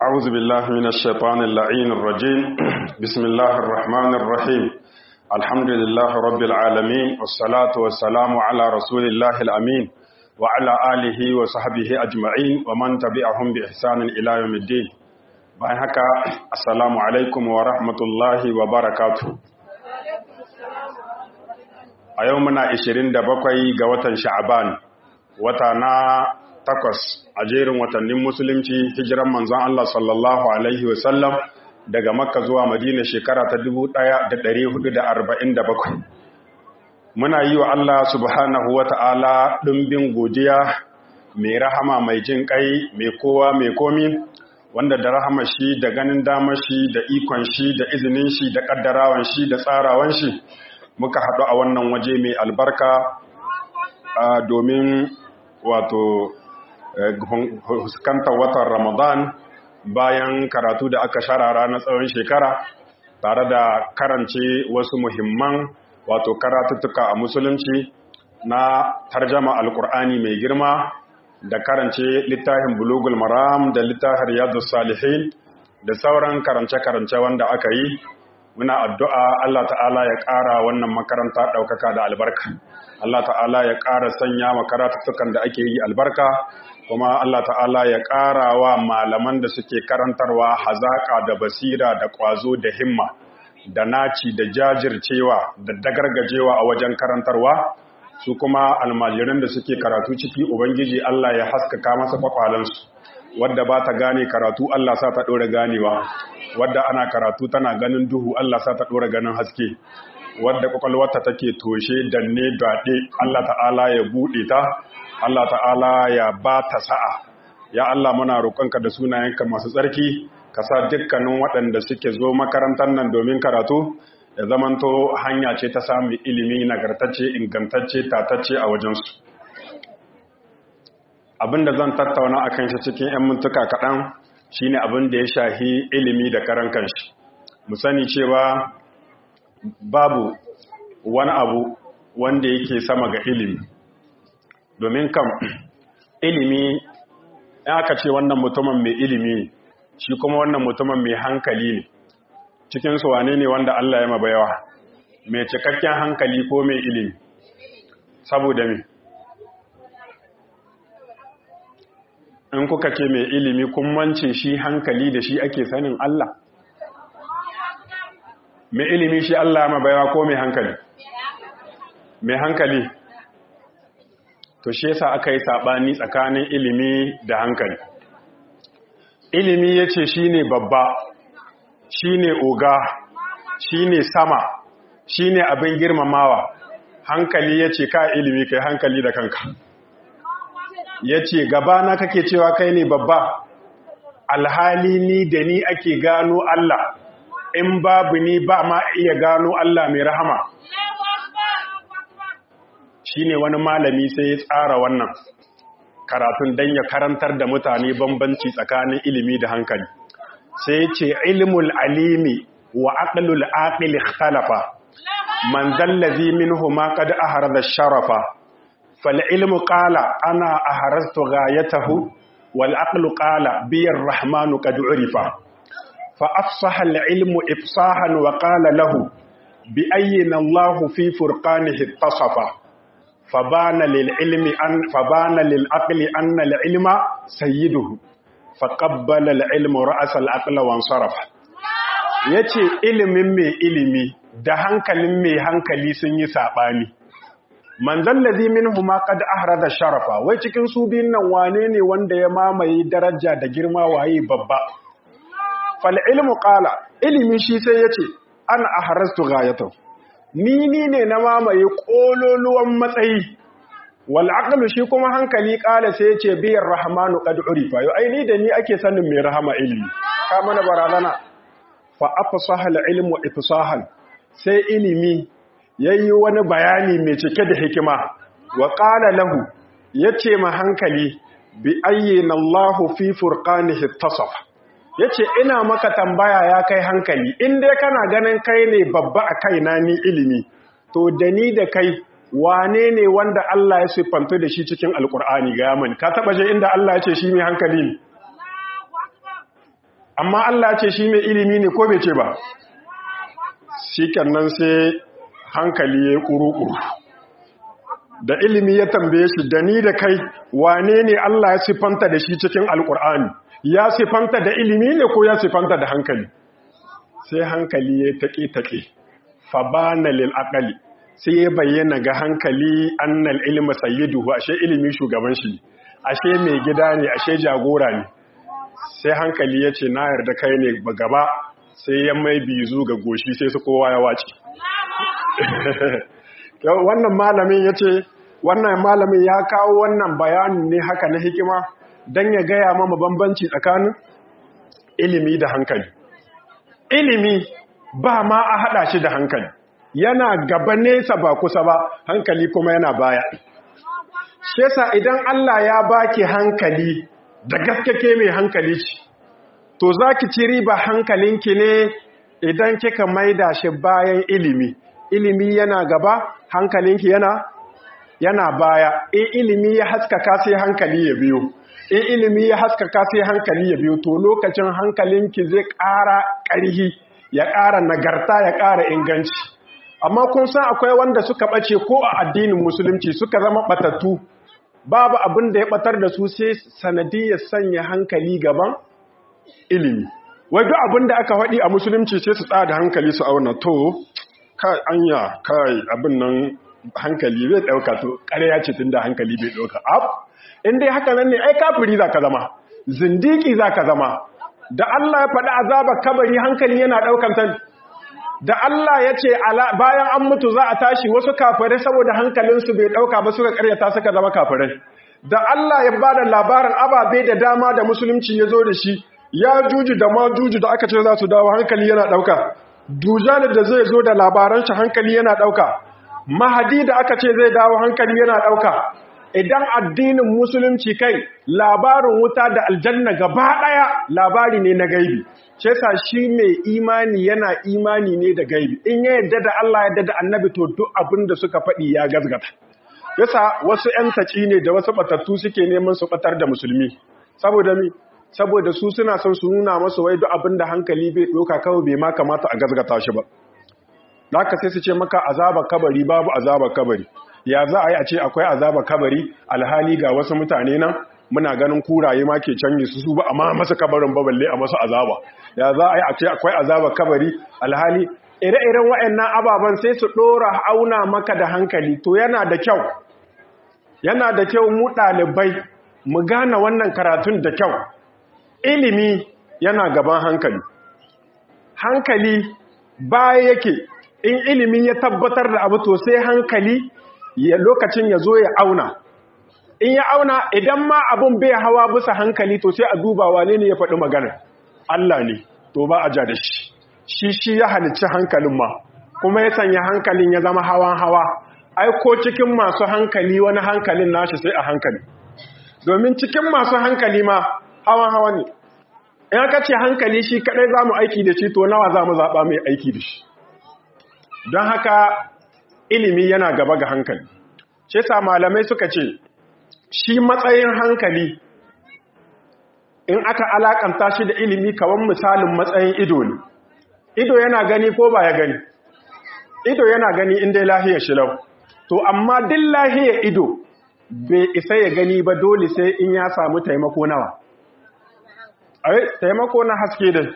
أعوذ بالله من الشيطان اللعين الرجيم بسم الله الرحمن الرحيم الحمد لله رب العالمين والصلاة والسلام على رسول الله الأمين وعلى آله وصحبه أجمعين ومن تبعهم بإحسان إلى يوم الدين bayan haka assalamu alaikum wa rahmatullahi wa barakatu a yau muna 27 ga watan sha'aban wata na takwas a jerin watannin musulunci hijiran manzon Allah sallallahu alaihi wasallam daga makka zuwa madina shekara ta 1447 muna yi wa Allah subhanahu wa ta'ala ɗumbin godiya mai rahama mai jin ƙai mai kowa mai komi wanda da rahama shi da ganin damar shi da ikon shi da izinin shi da kaddarawan shi da tsarawan shi muka haɗu a wannan waje mai albarka domin wato huskantar watan ramadan bayan karatu da aka sharara na tsawon shekara tare da karance wasu muhimman wato karatuttuka a musulunci na tarjama alkur'ani mai girma da karance littafin bulugul maram da littafin riyadus salihin da sauran karance-karance wanda aka yi muna addu'a Allah ta'ala ya ƙara wannan makaranta ɗaukaka da albarka Allah ta'ala ya ƙara sanya makaratuttukan da ake yi albarka kuma Allah ta'ala ya ƙara wa malaman da suke karantarwa hazaƙa da basira da ƙwazo da himma da naci da jajircewa da dagargajewa a wajen karantarwa su kuma almajiran da suke karatu ciki ubangiji Allah ya haskaka masa kwakwalansu wadda ba ta gane karatu Allah sa ta ɗora ganewa wadda ana karatu tana ganin duhu Allah sa ta ɗora ganin haske wadda kwakwalwata take toshe danne daɗe Allah ta'ala ya buɗe ta Allah ta'ala ya ba ta sa'a ya Allah muna roƙonka da sunayenka masu tsarki ka sa dukkanin waɗanda suke zo makarantar nan domin karatu ya zamanto hanya ce ta samun ilimi nagartacce ingantacce tatacce a wajensu abinda zan tattauna a kanshi cikin 'yan mintuka kaɗan shine abin da ya shahi ilimi da karan kanshi mu sani cewa babu wani abu wanda yake sama ga ilimi domin kam ilimi ya aka ce wannan mutumin mai ilimi shi kuma wannan mutumin mai hankali ne cikinsu wane ne wanda Allah ya mabayawa mai cikakken hankali ko mai ilimi saboda me in kuka ce mai ilimi kun mance shi hankali da shi ake sanin Allah mai ilimi shi Allah ya mabayawa ko mai hankali mai hankali to shi yasa aka yi sabani tsakanin ilimi da hankali ilimi yace shine babba shine oga shine sama shine abin girmamawa hankali yace ka ilimi kai hankali da kanka yace gabana kake cewa kai ne babba alhali ni da ni ake gano Allah in babu ni ba ma iya gano Allah mai rahama shine wani malami sai ya tsara wannan karatun dan ya karantar da mutane bambanci tsakanin ilimi da hankali sai ce ilmul alimi wa aqlul aqil ikhtalafa man dallazi minhuma qad ahrada sharafa fal ilmu qala ana ahrastu ghayatahu wal aqlu qala bi arrahmanu qad urifa fa afsaha al ilmu ifsahan wa qala lahu bi ayyina allah fi furqanihi ittasafa fabana lil ilmi an fabana lil aqli anna al ilma sayyiduhu faƙabbala al'ilmu ra'asar aƙla wansarafa ya ce ilimin mai ilimi da hankalin mai hankali sun yi saɓani manzan lazi min huma kad ahra da sharafa wai cikin su biyun nan wane ne wanda ya mamaye daraja da girma waye babba fal ilmu ƙala ilimi shi sai ya ce an aharastu gayatau ni ni ne na mamaye ƙololuwan matsayi wal aqlu shi kuma hankali kala sai yace biyar rahmanu qad urifa yo ai ni da ni ake sanin mai rahama ilimi ka mana barazana fa afsaha al ilmu ifsahan sai ilimi yayi wani bayani mai cike da hikima wa qala lahu yace ma hankali bi ayyina Allah fi furqanihi tasaf yace ina maka tambaya ya kai hankali in dai kana ganin kai ne babba a kaina ni ilimi to da ni da kai wane ne wanda Allah ya siffanta da shi cikin alkur'ani ga yaman ka taba je inda Allah ya ce shi mai hankali ne amma Allah ce shi mai ilimi ne ko bai ce ba shi nan sai hankali ya ƙuru-ƙuru da ilimi ya tambaye shi da ni da kai wane ne Allah ya sifanta da shi cikin alƙur'ani ya sifanta da ilimi ne ko ya sifanta da hankali sai hankali ya taƙe-taƙe fabana lil aqali sai ya bayyana ga hankali annal ilma sayyiduhu ashe ilimi shugaban shi ashe mai gida ne ashe jagora ne sai hankali ya ce na yarda kai ne gaba sai ya mai bizu ga goshi sai su kowa ya wace wannan malamin ya ce wannan malamin ya kawo wannan bayanin ne haka na hikima don ya gaya mama bambanci tsakanin ilimi da hankali ilimi ba ma a haɗa shi da hankali yana gaba nesa ba kusa ba hankali kuma yana baya shesa idan Allah ya baki hankali da gaskake mai hankali ce to za ki ci riba hankalinki ne idan kika maida shi bayan ilimi ilimi yana gaba hankalinki yana yana baya in ilimi ya haskaka sai hankali ya biyo in ilimi ya haskaka sai hankali ya biyo to lokacin hankalinki zai ƙara ƙarhi ya ƙara nagarta ya ƙara inganci amma kun san akwai wanda suka ɓace ko a addinin musulunci suka zama ɓatattu babu abin da ya ɓatar da su sai sanadiyar sanya hankali gaban ilimi wai duk abin da aka faɗi a musulunci sai su tsada hankali su auna to kai anya kai abin nan hankali bai ɗauka to ƙarya ce tun da hankali bai ɗauka ab in dai haka nan ne ai kafiri za ka zama zindiki za ka zama da Allah ya faɗi azabar kabari hankali yana ɗaukan ta da Allah ya ce bayan an mutu za a tashi wasu kafirai saboda hankalinsu bai ɗauka ba suka ƙaryata suka zama kafirai da Allah ya ba da labarin ababe da dama da musulunci ya zo da shi ya juji da ma juji da aka ce za su dawo hankali yana ɗauka dujali da zai zo da labaran shi hankali yana ɗauka mahadi da aka ce zai dawo hankali yana ɗauka idan addinin musulunci kai labarin wuta da aljanna gaba ɗaya labari ne na gaibi ce sa shi mai imani yana imani ne da gaibi in ya yadda da Allah yadda da annabi to duk abin da suka faɗi ya gazgata yasa wasu 'yan taci ne da wasu batattu suke neman su batar da musulmi saboda mi saboda su suna son su nuna masu wai duk abin da hankali bai ɗauka kawai bai ma kamata a gazgata shi ba da haka sai su ce maka azaba kabari babu azaba kabari ya za a yi a ce akwai azaba kabari alhali ga wasu mutane nan muna ganin kuraye ma ke canye su su ba amma masa kabarin ba balle a masu azaba ya za a yi a ce akwai azaba kabari alhali ire-iren waɗannan ababen sai su ɗora auna maka da hankali to yana da kyau yana da kyau mu ɗalibai mu gane wannan karatun da kyau ilimi yana gaban hankali hankali baya yake in ilimin ya tabbatar da abu to sai hankali ya lokacin ya zo ya auna in ya auna idan ma abun bai hawa bisa hankali to sai a duba wane ne ya faɗi magana Allah ne to ba a ja da shi shi shi ya halicci hankalin ma kuma ya sanya hankalin ya zama hawan hawa ai ko cikin masu hankali wani hankalin nashi sai a hankali domin cikin masu hankali ma hawan hawa ne in aka ce hankali shi kadai za mu aiki da shi to nawa za mu zaɓa mai aiki da shi don haka ilimi yana gaba ga hankali ce sa malamai suka ce shi matsayin hankali in aka alakanta shi da ilimi kawan misalin matsayin ido ne ido yana gani ko ba ya gani ido yana gani inda lahiyar shilau to amma din lahiyar ido bai isa ya gani ba dole sai in ya samu taimako nawa ai taimako na haske din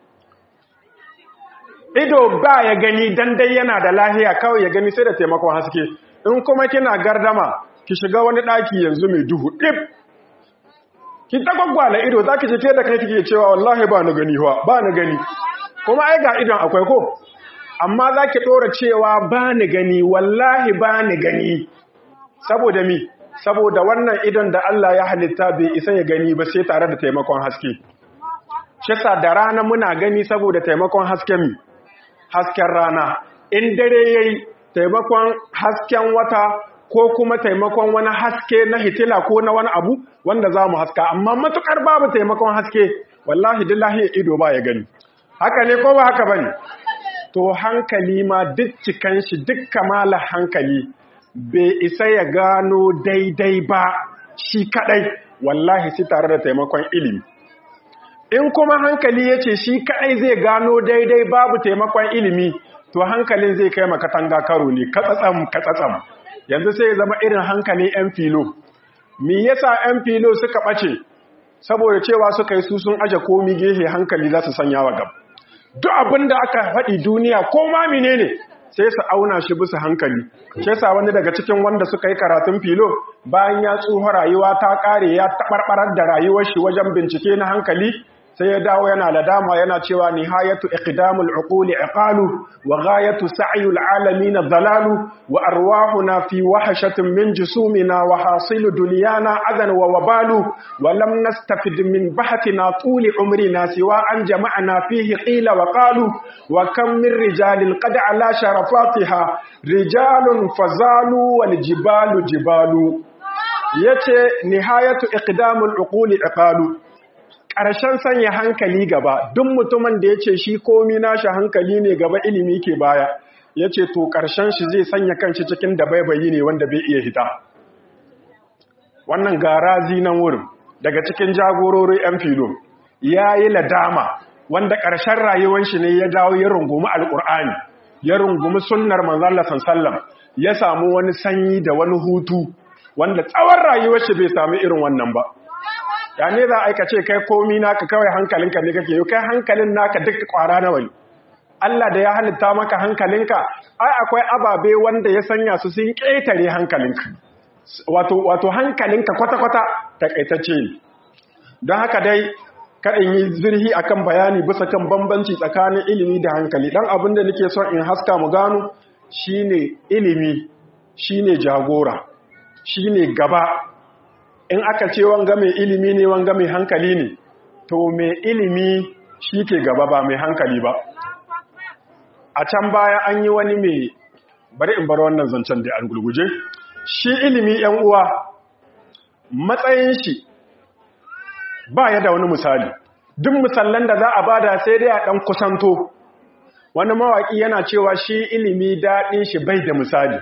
ido ba ya gani dan dai yana da lahiya kawai ya gani sai da taimakon haske in kuma kina gardama ki shiga wani daki yanzu mai duhu dip ki ta gwaggwala ido zaki ce da kai kike cewa wallahi ba na gani wa ba na gani kuma ai ga idon akwai ko amma zaki dora cewa ba ni gani wallahi ba ni gani saboda mi saboda wannan idon da Allah ya halitta bai isa ya gani ba sai tare da taimakon haske shisa da rana muna gani saboda taimakon hasken mi hasken rana in dare yayi taimakon hasken wata ko kuma taimakon wani haske na hitila ko na wani abu wanda za mu haska amma matukar babu taimakon haske wallahi dillahi ido ba ya gani haka ne ko ba haka bane to hankali ma duk cikan shi duk kamala hankali bai isa ya gano daidai ba shi kadai wallahi si tare da taimakon ilimi in kuma hankali ya ce shi kaɗai zai gano daidai babu taimakon ilimi to hankalin zai kai makatanga karo ne katsatsam katsatsam yanzu sai ya zama irin hankalin 'yan filo me yasa 'yan filo suka ɓace saboda cewa suka yi su sun aje komi gehe hankali za su sanya wa gab duk abin da aka faɗi duniya ko ma menene sai su auna shi bisa hankali shi yasa wani daga cikin wanda suka yi karatun filo bayan ya tsuho rayuwa ta ƙare ya taɓarɓarar da rayuwar shi wajen bincike na hankali sai ya dawo yana ladama yana cewa nihayatu iqdamul uquli iqalu wa ghayatu sa'yul alamin dhalalu wa arwahuna fi wahshatin min jusumina wa hasilu dunyana adan wa wabalu wa lam nastafid min bahthina tuli umrina siwa an jama'na fihi qila wa qalu wa kam min rijalin qad ala sharafatiha rijalun fazalu wal jibalu jibalu yace nihayatu iqdamul uquli iqalu ƙarshen sanya hankali gaba duk mutumin da ya ce shi komi nashi hankali ne gaba ilimi ke baya ya ce to ƙarshen shi zai sanya kanshi cikin da baibayi ne wanda bai iya hita wannan garazi nan wurin daga cikin jagororin 'yan filo ya yi ladama wanda ƙarshen rayuwar shi ne ya dawo ya rungumi alƙur'ani ya rungumi sunnar manzalla sallam ya samu wani sanyi da wani hutu wanda tsawon rayuwar shi bai sami irin wannan ba ya ne za a aikace kai komi naka kawai hankalinka ne kake yi kai hankalin naka duk kwara na wani Allah da ya halitta maka hankalinka ai akwai ababe wanda ya sanya su sun ƙetare hankalinka wato wato hankalinka kwata-kwata takaitacce ne don haka dai kaɗin yi zirhi akan bayani bisa kan bambanci tsakanin ilimi da hankali ɗan abin da nake son in haska mu gano shine ilimi shine jagora shine gaba in aka ce wanga mai ilimi ne wanga mai hankali ne to mai ilimi shi ke gaba ba mai hankali ba a can baya an yi wani mai bari in bar wannan zancen da an gulguje shi ilimi yan uwa matsayin shi ba ya da wani misali duk misallan da za a bada sai dai a ɗan kusanto wani mawaƙi yana cewa shi ilimi daɗin shi bai da misali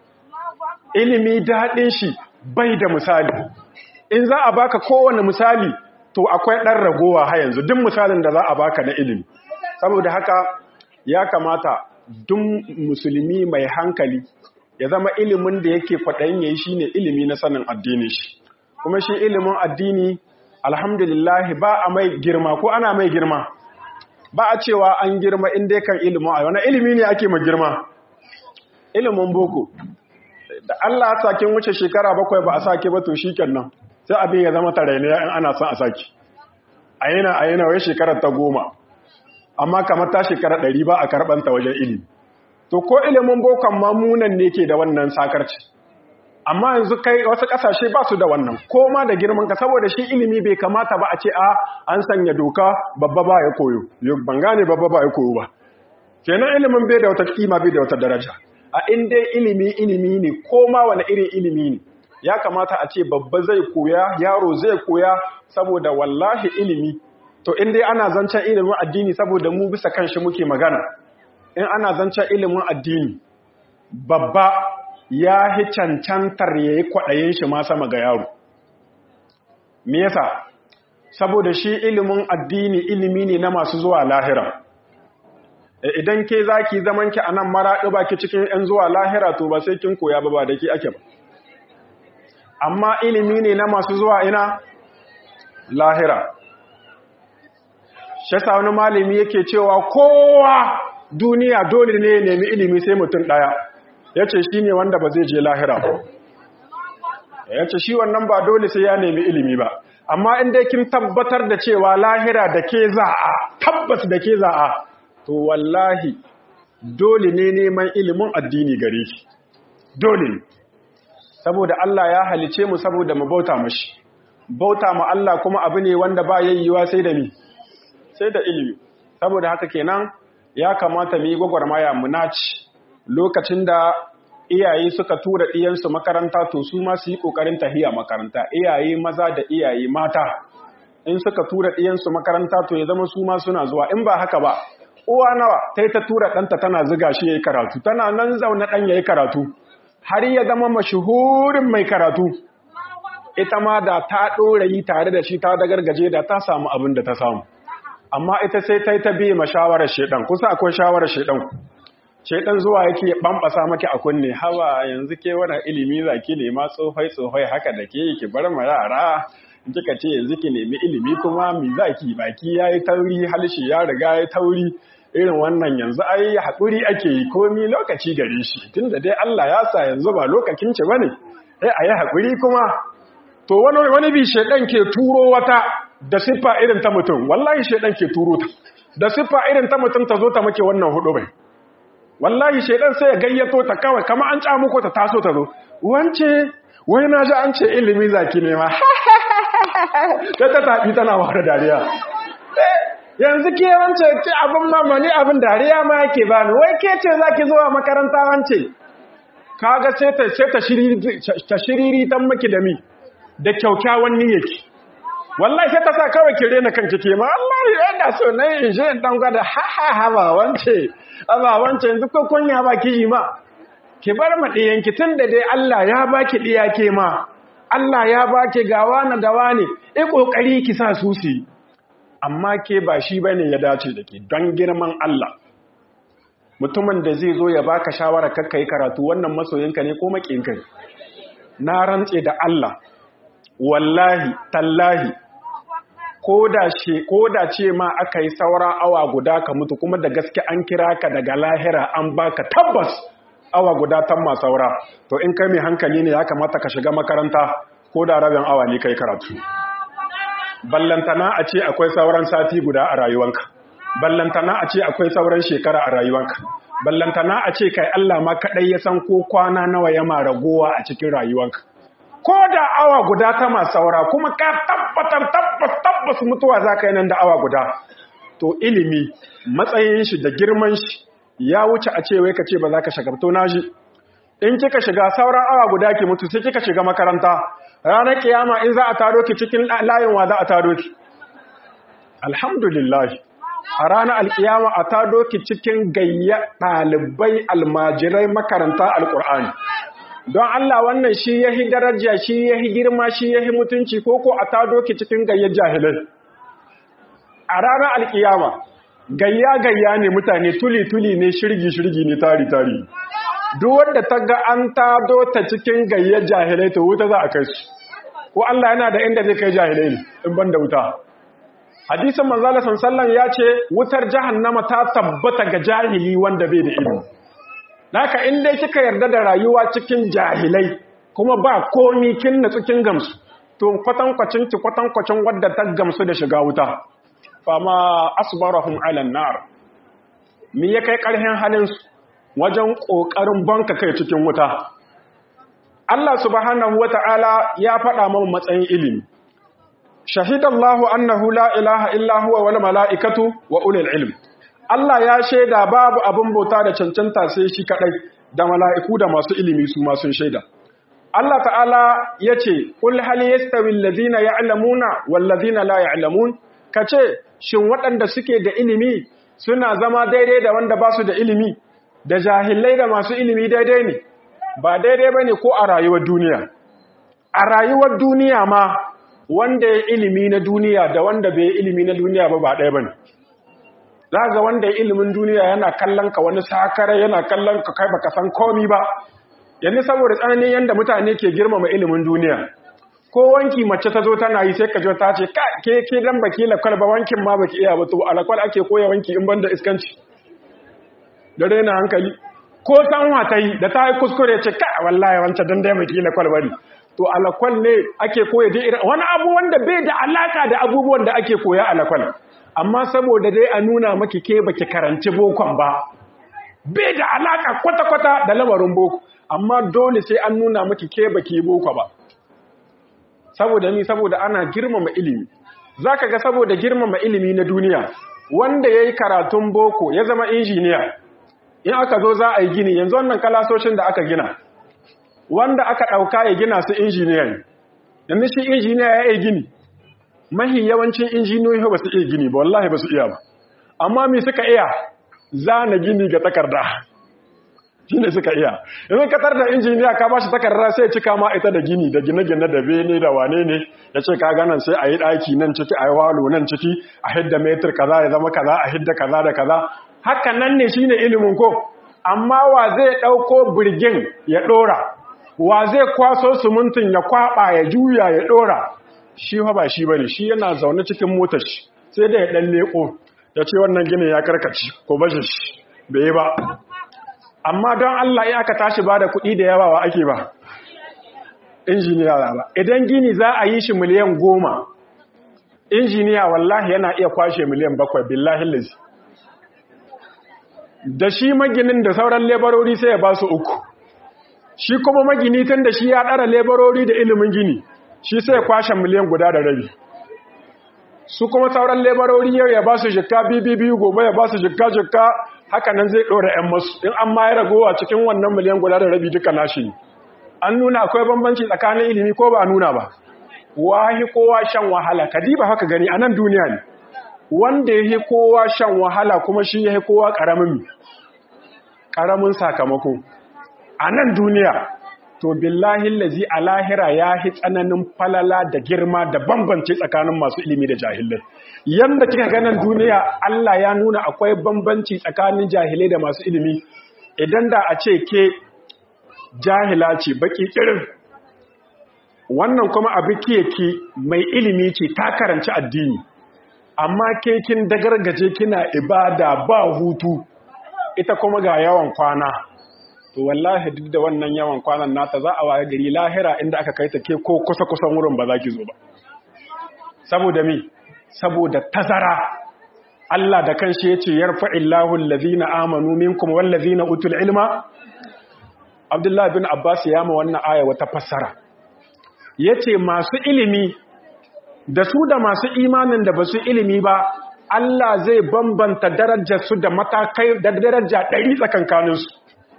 ilimi daɗin shi bai da misali in za a baka kowane misali to akwai ɗan ragowa ha yanzu duk misalin da za a baka na ilimi saboda haka ya kamata duk musulmi mai hankali ya zama ilimin da yake kwaɗayin yayi shine ilimi na sanin addini shi kuma shi ilimin addini alhamdulillah ba a mai girma ko ana mai girma ba a cewa an girma inda kan ilimin a wani ilimi ne ake ma girma ilimin boko da Allah sakin wuce shekara bakwai ba a sake ba to shi kenan sai abin ya zama taraini in ana son a sake a yana a yana wai shekarar ta goma amma kamar ta shekara ɗari ba a karɓanta wajen ilimi to ko ilimin bokon mamunan ne ke da wannan sakarci amma yanzu kai wasu ƙasashe ba su da wannan ko ma da girman ka saboda shi ilimi bai kamata ba a ce a an sanya doka babba ba ya koyo ban gane babba ba ya koyo ba kenan ilimin bai da wata kima bai da wata daraja a inda ilimi ilimi ne ko ma wani irin ilimi ne ya kamata a ce babba zai koya yaro zai koya saboda wallahi ilimi to in dai ana zancen ilimin addini saboda mu bisa kanshi muke magana in ana zancen ilimin addini babba ya hi cancantar ya yi kwaɗayin shi ma sama ga yaro me yasa saboda shi ilimin addini ilimi ne na masu zuwa lahira idan ke za ki zaman ki a nan maraɗi ba ki cikin ‘yan zuwa lahira to ba sai kin koya ba ba da ke ake ba amma ilimi ne na masu zuwa ina lahira shasa wani malami yake cewa kowa duniya dole ne ya nemi ilimi sai mutum ɗaya ya ce shi ne wanda ba zai je lahira ba ya ce shi wannan ba dole sai ya nemi ilimi ba amma inda kin tabbatar da cewa lahira da ke za'a tabbas da ke za'a to wallahi dole ne neman ilimin addini gare shi dole ne saboda Allah ya halice mu saboda mu bauta mashi bauta ma Allah kuma abu ne wanda ba yayyuwa sai da ni sai da ilimi saboda haka kenan ya kamata mu yi gwagwarmaya mu naci lokacin da iyaye suka tura ɗiyansu makaranta to su ma su yi ƙoƙarin tahiya makaranta iyaye maza da iyaye mata in suka tura ɗiyansu makaranta to ya zama su ma suna zuwa in ba haka ba uwa nawa ta yi ta tura ɗanta tana ziga shi ya yi karatu tana nan zaune ɗan ya yi karatu har ya zama mashahurin mai karatu ita ma da ta ɗora yi tare da shi ta da gargaje da ta samu abin da ta samu amma ita sai ta yi ta biye ma shawarar shedan kusa akwai shawarar shedan shedan zuwa yake bambasa maki a kunne hawa yanzu ke wani ilimi zaki nema tsofai tsofai haka da ke ki bar ma yara in kika ce yanzu ki nemi ilimi kuma mi zaki baki yayi tauri halshi ya riga ya tauri irin wannan yanzu ai haƙuri ake yi komi lokaci gare shi tunda dai Allah ya sa yanzu ba lokacin ce bane eh ayi haƙuri kuma to wani wani bi shedan ke turo wata da siffa irin ta mutum wallahi shedan ke turo ta da siffa irin ta mutum ta zo ta make wannan hudu bai wallahi shedan sai ya gayyato ta kawai kama an ca muku ta taso ta zo wance wai na ji an ce ilimi zaki nema sai ta tafi tana wara dariya yanzu ke wance ce abin mamani abin dariya ma yake bani wai ke ce zaki zuwa makaranta wance kaga sai ta sai ta shiriri ta shiriri tan maki da mi da kyaukyawan niyyarki wallahi sai ta sa kawai ki rena kanki ke ma wallahi yana so na in je in dan gwada ha ha ha ba wance ba wance yanzu ko kunya ba ki yi ma ki bar ma diyanki tunda dai Allah ya baki diya ke ma Allah ya baki gawa na dawa ne eh kokari ki sa su su amma ke ba shi bane ya dace da ke don girman Allah mutumin da zai zo ya baka shawara kakkai karatu wannan masoyinka ne ko makinka ne na rantse da Allah wallahi tallahi ko da ce ma aka yi saura awa guda ka mutu kuma da gaske an kira ka daga lahira an baka tabbas awa guda tan ma saura to in kai mai hankali ne ya kamata ka shiga makaranta ko da rabin awa ne kai karatu ballantana a ce akwai sauran sati guda a rayuwanka ballantana a ce akwai sauran shekara a rayuwanka ballantana a ce kai Allah ma kadai ya san ko kwana nawa ya ma ragowa a cikin rayuwanka ko da awa guda ta ma saura kuma ka tabbatar tabbas tabbas mutuwa za ka yi nan da awa guda to ilimi matsayin shi da girman shi ya wuce a ce wai ka ce ba za ka shagarto na shi in kika shiga sauran awa guda ki mutu sai kika shiga makaranta ranar kiyama in za a taro ki cikin layin wa za a taro ki alhamdulillah a ranar alkiyama a taro ki cikin gayya ɗalibai almajirai makaranta alƙur'ani don Allah wannan shi ya hi daraja shi ya hi girma shi ya hi mutunci ko ko a tado ki cikin gayyar jahilai a ranar alkiyama gayya gayya ne mutane tuli tuli ne shirgi shirgi ne tari tari duk wanda ta ga an tado ta cikin gayyar jahilai to wuta za a kai su ko Allah yana da inda zai kai jahilai ne in ban da wuta hadisin manzala sallallahu ya ce wutar jahannama ta tabbata ga jahili wanda bai da ilimi naka in dai kika yarda da rayuwa cikin jahilai kuma ba komi kin natsu kin gamsu to kwatankwacin ki kwatankwacin wadda ta gamsu da shiga wuta fama asbarahum ala nar me ya kai karhin halin su wajen kokarin banka kai cikin wuta Allah subhanahu wata'ala ya faɗa mana matsayin ilimi shahidallahu annahu la ilaha illa huwa wal mala'ikatu wa ulul ilm Allah ya shaida babu abin bauta da cancanta sai shi kadai da mala'iku da masu ilimi su ma sun shaida. Allah ta'ala ya ce, Kul hal yastawi alladhina ya'lamuna wal ladhina la ya'lamun kace shin waɗanda suke da ilimi suna zama daidai da wanda ba su da ilimi da jahilai da masu ilimi daidai ne ba daidai bane ko a rayuwar duniya a rayuwar duniya ma wanda ya ilimi na duniya da wanda bai ilimi na duniya ba ba ɗaya bane za ga wanda ya ilimin duniya yana kallon ka wani sakare yana kallon ka kai baka san komi ba yanzu saboda tsananin yanda mutane ke girmama ilimin duniya ko wanki mace ta zo tana yi sai ka jo ta ce ka ke ke dan baki lakwal ba wankin ma baki iya ba to alakwal ake koya wanki in banda iskanci da raina hankali ko sanwa ta yi da ta yi kuskure ce ka wallahi wancan dan dai baki lakwal bari to alakwal ne ake koya dai wani abu wanda bai da alaka da abubuwan da ake koya alakwal amma saboda dai a nuna maki ke baki karanci bokon ba bai da alaka kwata-kwata da lamarin boko amma dole sai an nuna maki ke baki boko ba saboda ni saboda ana girmama ilimi zaka ga saboda girmama ilimi na duniya wanda yayi karatun boko ya zama injiniya in aka zo za a yi gini yanzu wannan kalasoshin da aka gina wanda aka dauka ya gina su injiniya ne yanzu shi injiniya ya yi gini mahi yawancin injiniyoyi ba su iya gini ba wallahi ba su iya ba amma me suka iya zana gini ga takarda shi ne suka iya yanzu ka da injiniya ka ba shi takarda sai cika ma ita da gini da gine-gine da bene da wane ne ya ce ka ganan sai a yi ɗaki nan ciki a yi walo nan ciki a hidda metir kaza ya zama kaza a hidda kaza da kaza haka nan ne shine ilimin ko amma wa zai ɗauko birgin ya ɗora wa zai kwaso sumuntin ya kwaɓa ya juya ya ɗora shi ba shi bane shi yana zaune cikin motar shi sai da ya ɗan leƙo ya ce wannan ginin ya karkaci ko bashi shi bai yi ba amma don Allah ya aka tashi ba da kuɗi da yawa wa ake ba injiniya ba idan gini za a yi shi miliyan goma injiniya wallahi yana iya kwashe miliyan bakwai billahi lazi da shi maginin da sauran lebarori sai ya ba su uku shi kuma magini tun da shi ya ɗara lebarori da ilimin gini shi sai ya kwashe miliyan guda da rabi su kuma sauran lebarori yau ya ba su jikka biyu gobe ya ba su jikka jikka haka nan zai ɗora 'yan masu in an ma ya ragowa cikin wannan miliyan guda da rabi duka nashi ne an nuna akwai bambanci tsakanin ilimi ko ba nuna ba wahi kowa shan wahala kadiba haka gani a nan duniya ne wanda ya yi kowa shan wahala kuma shi ya yi kowa ƙaramin ƙaramin sakamako a nan duniya to billahi lazi a lahira ya yi tsananin falala da girma da bambance tsakanin masu ilimi da jahilai yanda kika ganin duniya Allah ya nuna akwai bambanci tsakanin jahilai da masu ilimi idan da a ce ke jahila ce baki kirin wannan kuma abu ki mai ilimi ce ta karanci addini amma ke kin dagargaje kina ibada ba hutu ita kuma ga yawan kwana to wallahi duk da wannan yawan kwanan nata za a waye gari lahira inda aka kai ta ke ko kusa kusan wurin ba za ki zo ba saboda me saboda tazara Allah da kanshi yace yarfa'illahu allazina amanu minkum wallazina utul ilma Abdullah bin Abbas ya ma wannan aya wata fassara yace masu ilimi da su da masu imanin da basu ilimi ba Allah zai bambanta darajar su da matakai da daraja 100 tsakankaninsu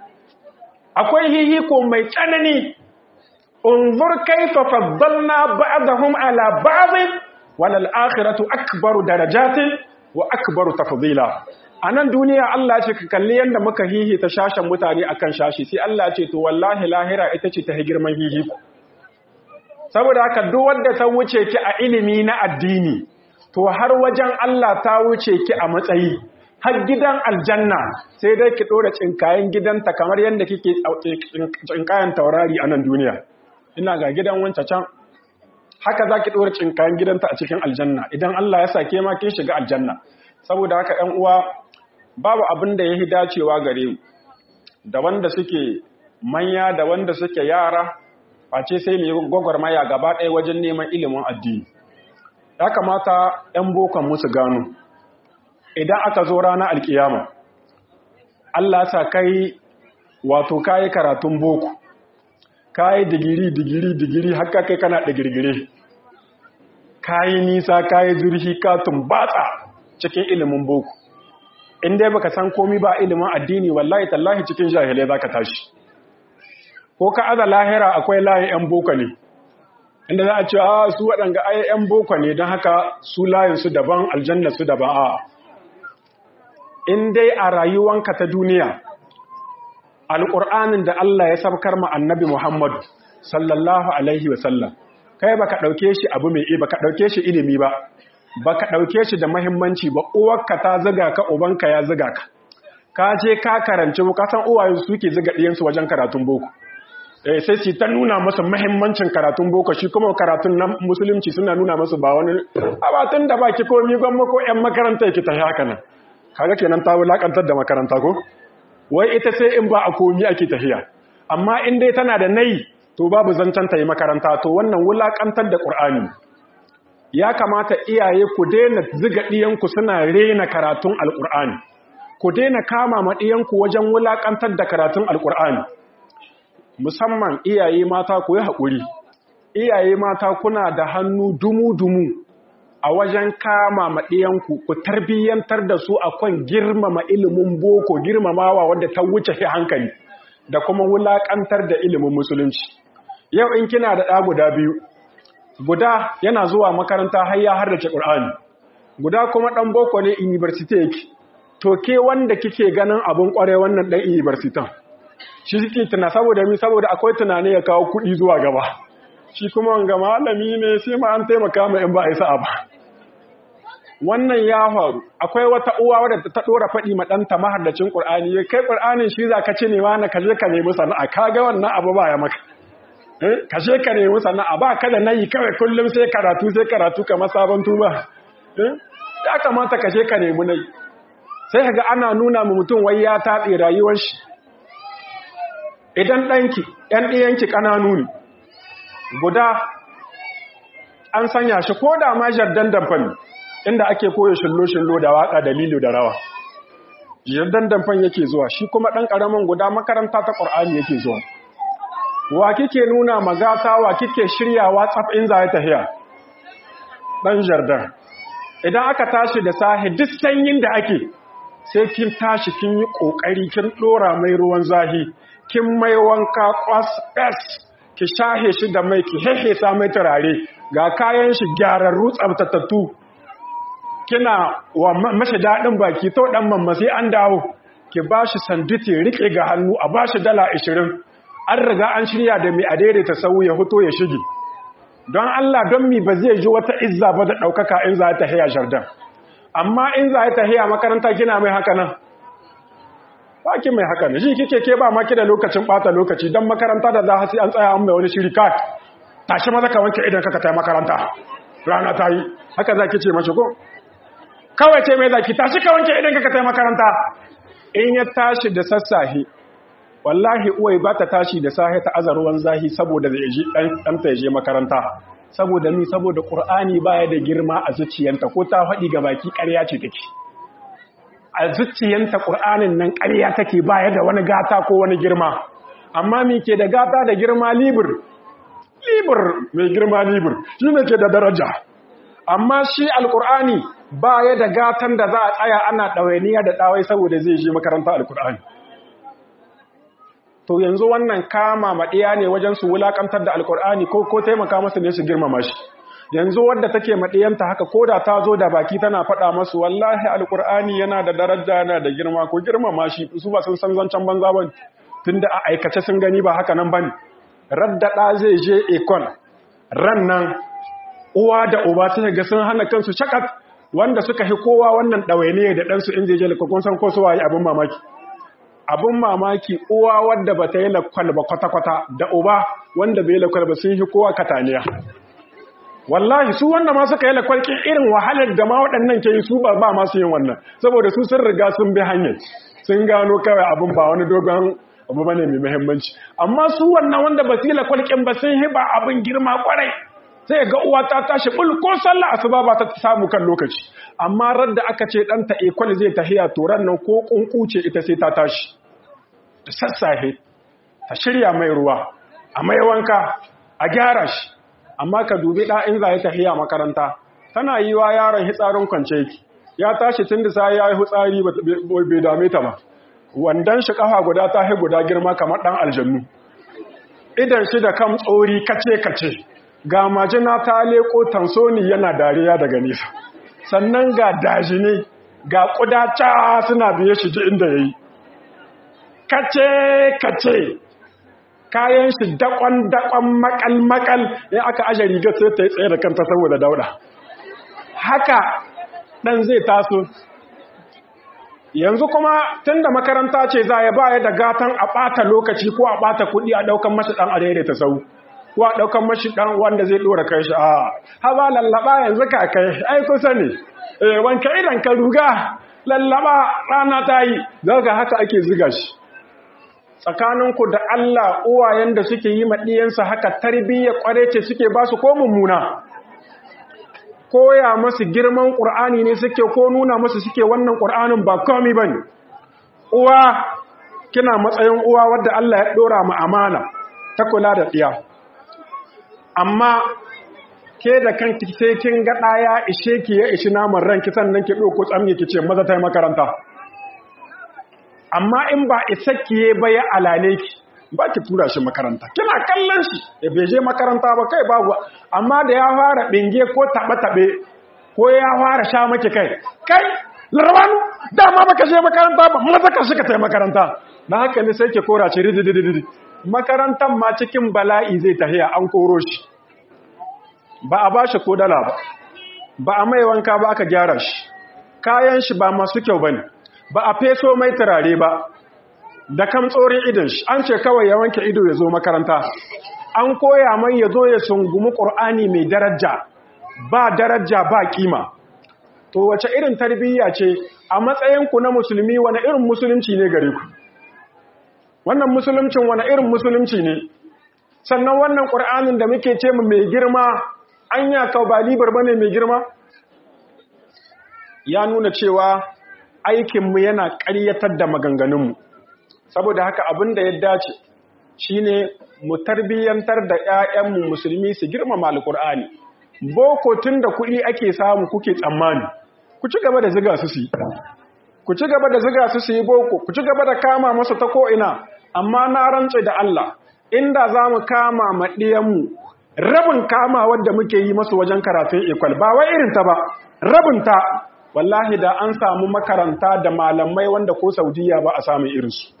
akwai hihiko mai tsanani unzur kaifa faddalna ba'dahum ala ba'd wal akhiratu akbaru darajatin wa akbaru tafdila anan duniya Allah ce ka kalli yanda muka hihi ta shashan mutane akan shashi sai Allah ce to wallahi lahira ita ce ta girman hihiko saboda haka duk wanda ta wuce ki a ilimi na addini to har wajen Allah ta wuce ki a matsayi har gidan aljanna sai dai ki dora cinkayen gidanta kamar yadda kike cinkayen taurari a nan duniya ina ga gidan wancan can haka za ki dora cinkayen gidanta a cikin aljanna idan Allah ya sake ma kin shiga aljanna saboda haka 'yan uwa babu abin da yahi dacewa gare mu da wanda suke manya da wanda suke yara face sai ne gwagwarmaya gaba ɗaya wajen neman ilimin addini ya kamata 'yan bokan musu gano idan aka zo ranar alkiyama Allah sa kai wato kayi karatun boko kayi digiri digiri digiri haka kai kana da girgire kayi nisa kayi zurfi ka tumbatsa cikin ilimin boko in dai baka san komi ba ilimin addini wallahi tallahi cikin jahilai zaka tashi ko ka aza lahira akwai layin yan boko ne inda za a ce a su waɗanga ai yan boko ne don haka su layin su daban aljanna su daban a in dai a rayuwanka ta duniya alƙur'anin da Allah ya sabkar ma annabi Muhammadu sallallahu alaihi wasallam kai baka ɗauke shi abu mai baka ɗauke shi ilimi ba baka ɗauke shi da mahimmanci ba uwarka ta ziga ka ubanka ya ziga ka ka je ka karanci ka san uwaye suke ziga ɗiyansu wajen karatun boko eh sai su ta nuna masa mahimmancin karatun boko shi kuma karatun na musulunci suna nuna masa ba wani abatun da baki komi gwamma ko ƴan makaranta ki ta haka nan kaga kenan ta wulakantar da makaranta ko wai ita sai in ba a komi ake tafiya amma in dai tana da nayi to babu zancen ta yi makaranta to wannan wulakantar da qur'ani ya kamata iyaye ku daina ziga diyanku suna rena karatun alqur'ani ku daina kama ma diyanku wajen wulakantar da karatun alqur'ani musamman iyaye mata ku yi haƙuri iyaye mata kuna da hannu dumu-dumu a wajen kama maɗiyanku ku tarbiyyantar da su akan girmama ilimin boko girmamawa wadda ta wuce hankali da kuma wulaƙantar da ilimin musulunci yau in kina da ɗa guda biyu guda yana zuwa makaranta har ya hardace ƙur'ani guda kuma ɗan boko ne university yake to ke wanda kike ganin abin ƙware wannan ɗan university shi suke tuna saboda mi saboda akwai tunani ya kawo kuɗi zuwa gaba shi kuma wanga malami ne sai ma an taimaka mai in ba a yi sa'a ba wannan ya faru akwai wata uwa wadda ta dora faɗi ma ɗanta mahallacin ƙur'ani ya kai ƙur'anin shi za ka ci ne ma na kaje ka nemi sana'a ka ga wannan abu ba ya maka kashe ka nemi sana'a ba ka da nayi kawai kullum sai karatu sai karatu kamar sabon tuba ya kamata kashe ka nemi nayi sai ka ga ana nuna mu mutum wai ya taɗe rayuwar shi idan ɗanki ‘yan ɗiyanki ƙananu ne guda an sanya shi ko da ma jardan damfani inda ake koya shillo-shillo da waƙa da lilo da rawa jardan damfan yake zuwa shi kuma ɗan ƙaramin guda makaranta ta ƙur'ani yake zuwa wa kike nuna magata wa kike shiryawa tsaf in za ya tafiya ɗan jardan idan aka tashi da sahi duk sanyin da ake sai kin tashi kin yi ƙoƙari kin ɗora mai ruwan zahi kin mai wanka kwas fes ki shahe shi da mai ki hehesa mai turare ga kayan shi gyararru tsabtatattu kina wa mashi daɗin baki to ɗan mamma sai an dawo ki ba shi sanditi riƙe ga hannu a ba shi dala ashirin an riga an shirya da mai a daidaita sau ya hoto ya shige don Allah don mi ba zai ji wata izza ba da ɗaukaka in za ta haya shardan amma in za ta haya makaranta kina mai haka nan ba ki mai haka ne shi kike ke ba ma ki da lokacin bata lokaci dan makaranta da za sai an tsaya an mai wani shiri ka tashi maza ka wanke idan kaka tai makaranta rana ta yi haka za ki ce mace ko kawai ce mai zaki tashi ka wanke idan kaka tai makaranta in ya tashi da sassahe wallahi uwai ba ta tashi da sahe ta aza ruwan zahi saboda zai ji ɗanta ya je makaranta saboda mi saboda ƙur'ani baya da girma a zuciyanta ko ta faɗi ga baki ƙarya ce take a zuciyanta ƙur'anin nan ƙarya take baya da wani gata ko wani girma amma mi ke da gata da girma libir libir mai girma libir shi ne ke da daraja amma shi alƙur'ani baya da gatan da za a tsaya ana ɗawainiya da ɗawai saboda zai je makaranta alƙur'ani to yanzu wannan kama maɗiya ne wajen su wulaƙantar da alƙur'ani ko ko taimaka masu ne su girmama shi yanzu wadda take maɗiyanta haka ko da ta zo da baki tana faɗa masu wallahi alƙur'ani yana da daraja yana da girma ko girmama shi su ba sun san zancen banza ba tunda a aikace sun gani ba haka nan ba ne raddaɗa zai je ekon ran nan uwa da uba sai ga sun hana kansu shakat wanda suka hi kowa wannan ɗawainiya da ɗansu in zai je lakakon san ko su waye abin mamaki abin mamaki uwa wadda ba ta yi lakwal ba kwata-kwata da uba wanda bai yi lakwal ba sun yi kowa kataniya wallahi su wanda ma suka yi lakwal kin irin wahalar da ma waɗannan ke yi su ba ba masu yin wannan saboda su sun riga sun bi hanyar sun gano kawai abin ba wani dogon abu bane mai muhimmanci amma su wannan wanda ba su yi lakwal kin ba sun yi ba abin girma kwarai sai ga uwa ta tashi bul ko sallah asuba ba ta samu kan lokaci amma radda aka ce ɗanta ekwal zai tahiya toran nan ko kunkuce ita sai ta tashi da sassafe ta shirya mai ruwa a mai wanka a gyara shi amma ka dubi ɗa'in za ya tafiya makaranta tana yi wa yaron hitsarin kwance yake ya tashi tun da sai ya yi hitsari bai dame ta ba wandan shi kafa guda ta hi guda girma kamar ɗan aljannu idan shi da kan tsori kace kace ga majina ta leko tansoni yana dariya daga nesa sannan ga dajine ga kudaca suna biye shi ji inda yayi kace-kace kayan shi dakon-dakon makal-makal in aka aje rigar sai ta yi tsaye da kanta saboda dauda haka ɗan zai taso yanzu kuma tun da makaranta ce za ya baya da gatan a ɓata lokaci ko a ɓata kuɗi a ɗaukan mashi ɗan adai ta sau ko a ɗaukan mashi ɗan wanda zai ɗora kai shi a haɓa lallaba yanzu ka kai ai kusa ne wanka idan ka ruga lallaba rana ta yi za ka haka ake ziga shi tsakaninku da Allah uwayen da suke yi maɗiyansa haka tarbiyyar ƙware ce suke ba su ko mummuna koya masu girman ƙur'ani ne suke ko nuna masu suke wannan ƙur'anin ba komi ba ne uwa kina matsayin uwa wadda Allah ya ɗora ma amana ta kula da ɗiya amma ke da kanki sai kin ga ɗaya ishe ki ya ishi naman ranki sannan ki ɗauko tsamni ki ce maza ta yi makaranta amma in ba isakkiye ba ya alale ki ba ki tura shi makaranta kina kallon shi ya bai je makaranta ba kai babu amma da ya fara binge ko taɓe taɓe ko ya fara sha maki kai kai larabanu dama baka je makaranta ba maza ka suka tai makaranta na haka ne sai ke kora ce rididididi makarantar ma cikin bala'i zai tahiya an koro shi ba a ba shi ko dala ba ba a mai wanka ba aka gyara shi kayan shi ba masu kyau ba ne ba a feso mai turare ba da kam tsorin idon shi an ce kawai ya wanke ido ya zo makaranta an koya mai ya zo ya sungumi ƙur'ani mai daraja ba daraja ba kima to wace irin tarbiyya ce a matsayinku na musulmi wani irin musulunci ne gare ku wannan musuluncin wani irin musulunci ne sannan wannan ƙur'anin da muke ce mu mai girma an ya kau ba libar bane mai girma ya nuna cewa aikinmu yana ƙaryatar da maganganunmu saboda haka abin da ya dace shine mu tarbiyyantar da 'ya'yanmu musulmi su girmama alƙur'ani boko tun da kuɗi ake samu kuke tsammani ku ci gaba da ziga su su yi ku ci gaba da ziga su su yi boko ku ci gaba da kama masu ta ko'ina amma na rance da Allah inda za mu kama maɗiyanmu rabin kama wadda muke yi masu wajen karatun ikwal ba wai irinta ba rabinta wallahi da an samu makaranta da malamai wanda ko saudiya ba a samun irinsu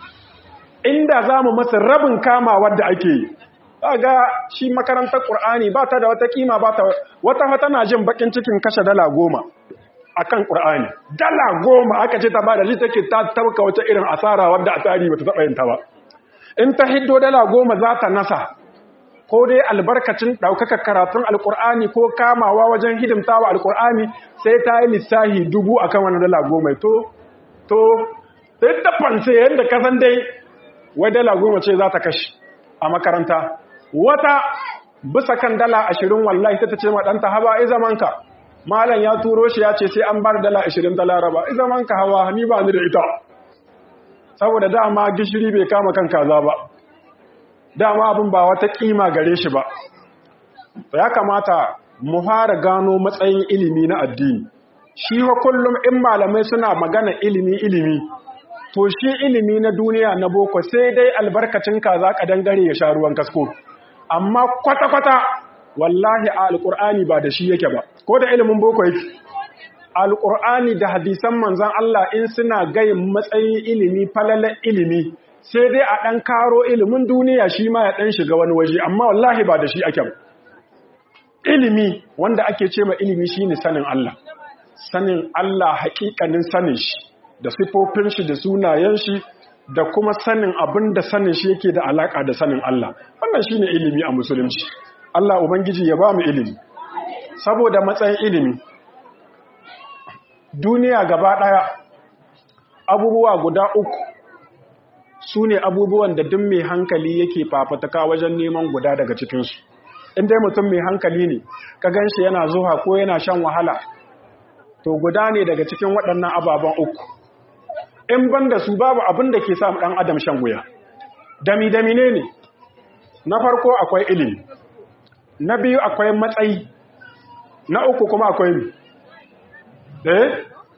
inda za mu masa rabin kama wadda ake yi ga shi makarantar ƙur'ani ba ta da wata kima ba ta wata wata na jin bakin cikin kashe dala goma a kan ƙur'ani dala goma aka ce ta ba da shi take ta tabka wata irin asara wadda a tarihi ba ta taɓa yin ta ba in ta hiddo dala goma za ta nasa ko dai albarkacin ɗaukaka karatun alƙur'ani ko kamawa wajen hidimtawa alƙur'ani sai ta yi lissahi dubu a kan wani dala goma to to sai ta fanse yadda kasan dai wai dala goma ce za ta kashe a makaranta wata bisa kan dala ashirin wallahi ta ce ma ɗanta haba i zamanka malam ya turo shi ya ce sai an bar dala ashirin ta laraba i zamanka hawa ni ba ni da ita saboda dama gishiri bai kama kan kaza ba dama abin ba wata kima gare shi ba ya kamata mu fara gano matsayin ilimi na addini shi wa kullum in malamai suna magana ilimi ilimi to shi ilimi na duniya na boko sai dai albarkacin kaza ka dangare ya sha ruwan kasko amma kwata-kwata wallahi a alkur'ani ba da shi yake ba ko da ilimin boko yake alkur'ani da hadisan manzan Allah in suna gayin matsayin ilimi falalar ilimi sai dai a ɗan karo ilimin duniya shi ma ya ɗan shiga wani waje amma wallahi ba da shi ake ba ilimi wanda ake ce ma ilimi shine sanin Allah sanin Allah haƙiƙanin sanin shi da sifofin shi da sunayen shi da kuma sanin abin da sanin shi yake da alaka da sanin Allah wannan shine ilimi a musulunci Allah ubangiji ya ba mu ilimi saboda matsayin ilimi duniya gaba daya abubuwa guda uku sune abubuwan da duk mai hankali yake fafataka wajen neman guda daga cikin su in dai mutum mai hankali ne ka ganshi yana zuwa ko yana shan wahala to guda ne daga cikin waɗannan ababen uku in ban da su babu abin da ke sa ɗan adam shan wuya dami-dami ne ne na farko akwai ilimi na biyu akwai matsayi na uku kuma akwai mi eh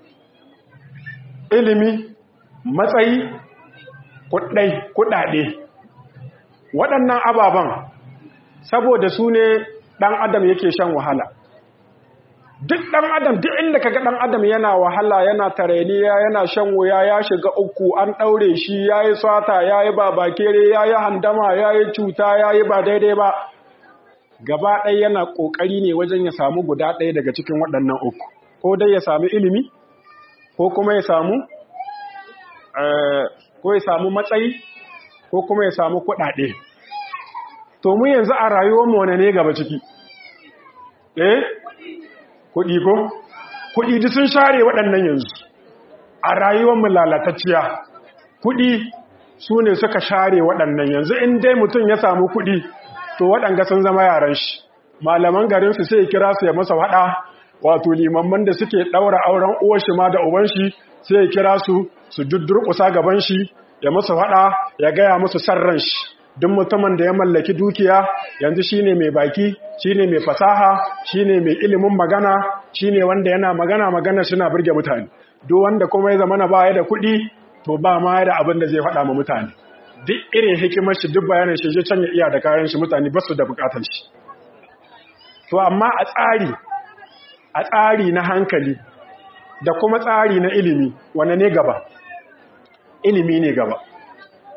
ilimi matsayi kuɗai kuɗaɗe waɗannan ababen saboda su ne ɗan adam yake shan wahala duk ɗan adam duk inda kaga ɗan adam yana wahala yana tareniya yana shan wuya ya shiga uku an ɗaure shi ya yi swata ya yi babakere ya yi handama ya yi cuta ya yi ba daidai ba gaba ɗaya yana ƙoƙari ne wajen ya samu guda ɗaya daga cikin waɗannan uku ko dai ya sami ilimi ko kuma ya samu ko ya samu matsayi ko kuma ya samu kuɗaɗe to mu yanzu a rayuwarmu wane ne gaba ciki eh kuɗi ko kuɗi duk sun share waɗannan yanzu a rayuwarmu lalatacciya kuɗi su ne suka share waɗannan yanzu in dai mutum ya samu kuɗi to waɗanga sun zama yaran shi malaman garinsu sai kira su ya masa waɗa wato limamman da suke ɗaura auren uwar shi ma da uban shi sai kira su su duddurƙusa gaban shi ya masa waɗa ya gaya musu sarran shi duk mutumin da ya mallaki dukiya yanzu shine mai baki shine mai fasaha shine mai ilimin magana shine wanda yana magana magana suna burge mutane duk wanda kuma ya zama na baya da kuɗi to ba ma da abin da zai faɗa ma mutane duk irin hikimar shi duk bayanin shi je can ya iya da kayan shi mutane ba su da bukatar shi to amma a tsari a tsari na hankali da kuma tsari na ilimi wane ne gaba ilimi ne gaba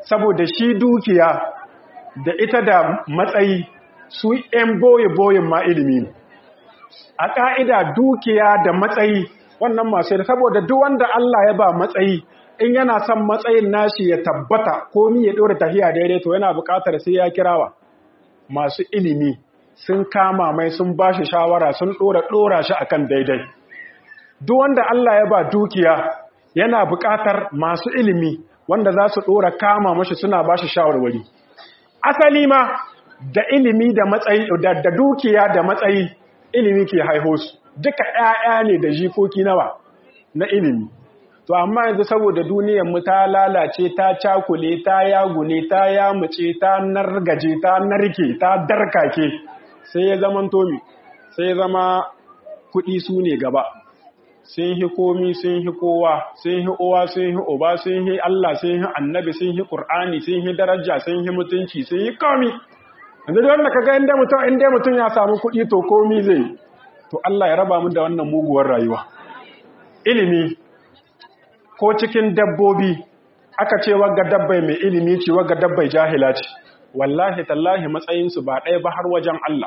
saboda shi dukiya da ita da matsayi su ‘yan boye-boyen ma ilimi ne a ƙa'ida dukiya da matsayi wannan masu da saboda duk wanda Allah ya ba matsayi in yana son matsayin nashi ya tabbata komi ya ɗora tahiya daidai to yana buƙatar sai ya kirawa masu ilimi sun kama mai sun ba shi shawara sun ɗora ɗora shi akan daidai duk wanda Allah ya ba dukiya yana buƙatar masu ilimi wanda za su ɗora kama mashi suna ba shi shawarwari asali ma da ilimi da matsayi da, da dukiya da matsayi ilimi ke haiho su duka ƴaƴa ne da jikoki nawa na ilimi to amma yanzu saboda duniyar mu ta lalace ta cakule ta yagune ta yamuce ta nargaje ta narke ta darkake sai ya zama tomi sai ya zama kuɗi su ne gaba sun hi komi sun hi kowa sun hi uwa sun hi uba sun hi Allah sun hi annabi sun hi Qur'ani sun hi daraja sun hi mutunci sun hi komi yanzu da wanda kaga inda mutum inda mutum ya samu kuɗi to komi zai to Allah ya raba mu da wannan muguwar rayuwa ilimi ko cikin dabbobi aka ce wagga dabbai mai ilimi ce wagga dabbai jahila ce wallahi tallahi matsayinsu ba ɗaya ba har wajen Allah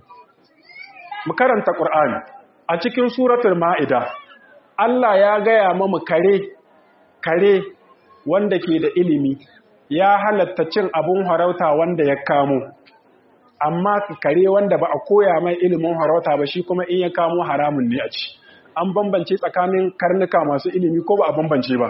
mu karanta Qur'ani a cikin suratul ma'ida Allah ya gaya mamu kare kare wanda ke da ilimi ya halatta cin abun harauta wanda ya kamo amma kare wanda ba a koya mai ilimin harauta ba shi kuma in ya kamo haramun ne a ci an bambance tsakanin karnuka masu ilimi ko ba a bambance ba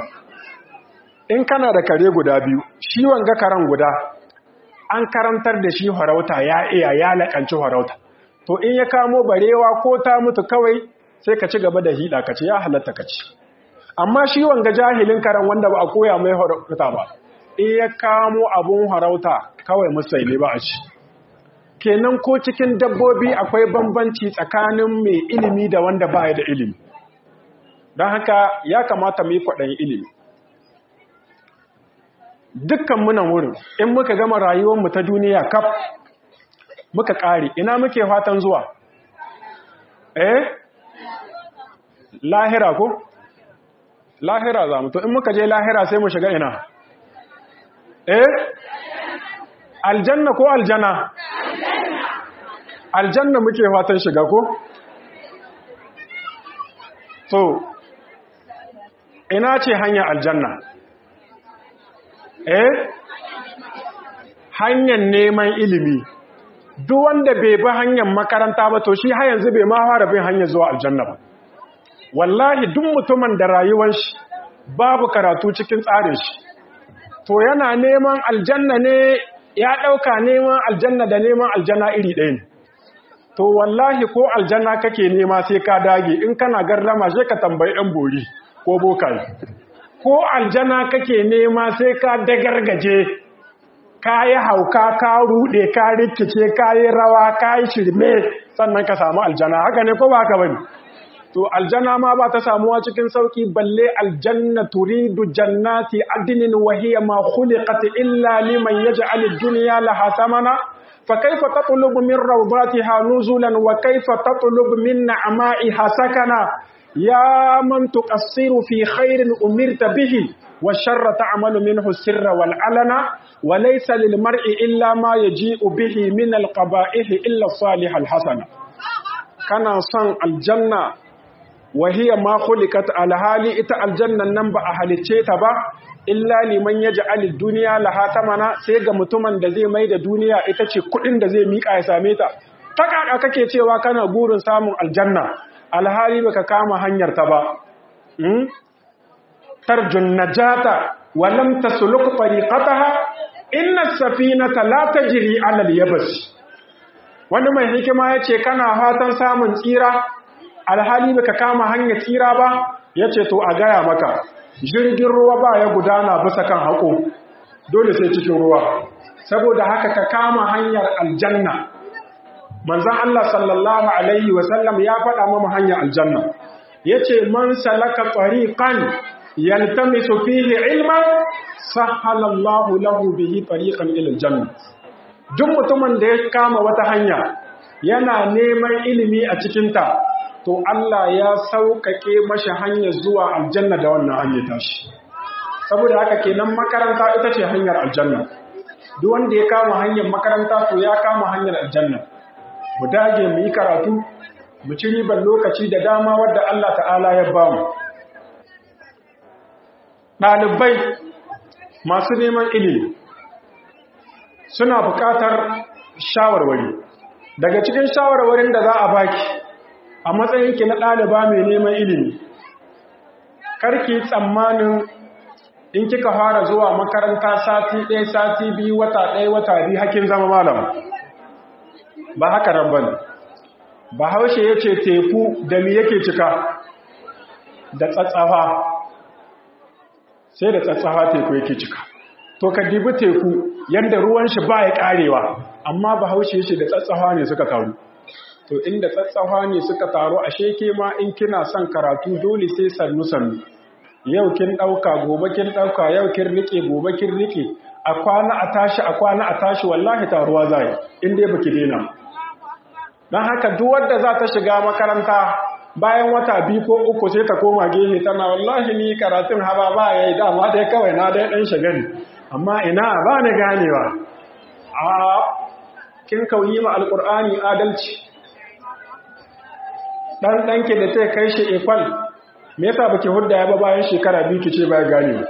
in kana da kare guda biyu shi wanga karen guda an karantar da shi harauta ya iya ya laƙanci harauta to in ya kamo barewa ko ta mutu kawai sai ka ci gaba da hida ka ce ya halatta ka ci amma shi wanga jahilin karen wanda ba a koya mai harauta ba in ya kamo abun harauta kawai musai ne ba a ci kenan ko cikin dabbobi akwai bambanci tsakanin mai ilimi da wanda ba da ilimi don haka ya kamata mu yi kwaɗayin ilimi dukkan munan wurin in muka gama rayuwarmu ta duniya kaf muka ƙare ina muke fatan zuwa eh lahira ko lahira za mu to in muka je lahira sai mu shiga ina eh aljanna ko aljana aljanna muke fatan shiga ko to ina ce hanyar aljanna eh hanyar neman ilimi duk wanda bai bi hanyar makaranta ba to shi har yanzu bai ma fara bin hanyar zuwa aljanna ba wallahi duk mutumin da rayuwar shi babu karatu cikin tsarin shi to yana neman aljanna ne ya ɗauka neman aljanna da neman aljanna iri ɗaya ne to wallahi ko aljanna kake nema sai ka dage in kana garrama sai ka tambayi ɗan bori ko bokai ko aljanna kake nema sai ka dagargaje ka yi hauka ka ruɗe ka rikice ka yi rawa ka yi shirme sannan ka samu aljanna haka ne ko ba haka bane to aljanna ma ba ta samuwa cikin sauki balle aljanna turidu jannati adnin wa hiya ma khuliqat illa liman yaj'al ad-dunya laha thamana fa kayfa tatlubu min rawdatiha nuzulan wa kayfa tatlubu min na'ma'iha sakana ya man tuqassiru fi khairin umirta bihi wa sharra ta'malu minhu sirra wal alana wa laysa lil mar'i illa ma yaji'u bihi min al qaba'ihi illa salih al hasana kana son aljanna wahiyar ma khuliqat alhali ita aljannan nan ba a halicce ta ba illa liman yaj'al ad-dunya laha tamana sai ga mutumin da zai mai da duniya ita ce kudin da zai mika ya same ta ta kaka kake cewa kana burin samun aljanna alhali baka kama hanyar ta ba hmm? tarjun najata wa lam tasluk tariqataha inna as-safinata la tajri 'ala al-yabs wani mai hikima yace kana fatan samun tsira alhali baka kama hanyar tsira ba yace to a gaya maka jirgin ruwa ba ya gudana bisa kan haƙo dole sai cikin ruwa saboda haka ka kama hanyar aljanna manzon Allah sallallahu alaihi wasallam ya faɗa mama hanyar aljanna yace man salaka tariqan yaltamisu fihi ilman sahala Allah lahu bihi tariqan ila aljanna duk mutumin da ya kama wata hanya yana neman ilimi a cikinta to Allah ya sauƙaƙe mashi hanyar zuwa aljanna da wannan hanyar tashi saboda haka kenan makaranta ita ce hanyar aljanna duk wanda ya kama hanyar makaranta to ya kama hanyar aljanna mu dage mu yi karatu mu ci riban lokaci da dama wadda Allah ta'ala ya bamu ɗalibai masu neman ilimi suna buƙatar shawarwari daga cikin shawarwarin da za a baki a matsayinki na ɗaliba mai neman ilimi karki tsammanin in kika fara zuwa makaranta sati ɗaya sati biyu wata ɗaya wata biyu hakin zama malam ba haka nan bane bahaushe ya ce teku da mi yake cika da tsatsafa sai da tsatsafa teku yake cika to ka dibi teku yadda ruwan shi ba ya karewa amma bahaushe ya ce da tsatsafa ne suka taru to inda tsatsafa ne suka taru a sheke ma in kina son karatu dole sai sannu sannu yau kin ɗauka gobe kin ɗauka yau kin rike gobe kin rike a kwana a tashi a kwana a tashi wallahi taruwa zai in dai baki daina don haka duk wadda za ta shiga makaranta bayan wata biyu ko uku sai ta koma gefe tana wallahi ni karatun haba ba ya yi dama dai kawai na dai ɗan shagari amma ina ba ni ganewa a kin kauyi ma alƙur'ani adalci ɗan ɗanki da ta kai shi ekwal me yasa baki hudda ya ba bayan shekara biyu ki ce ba gane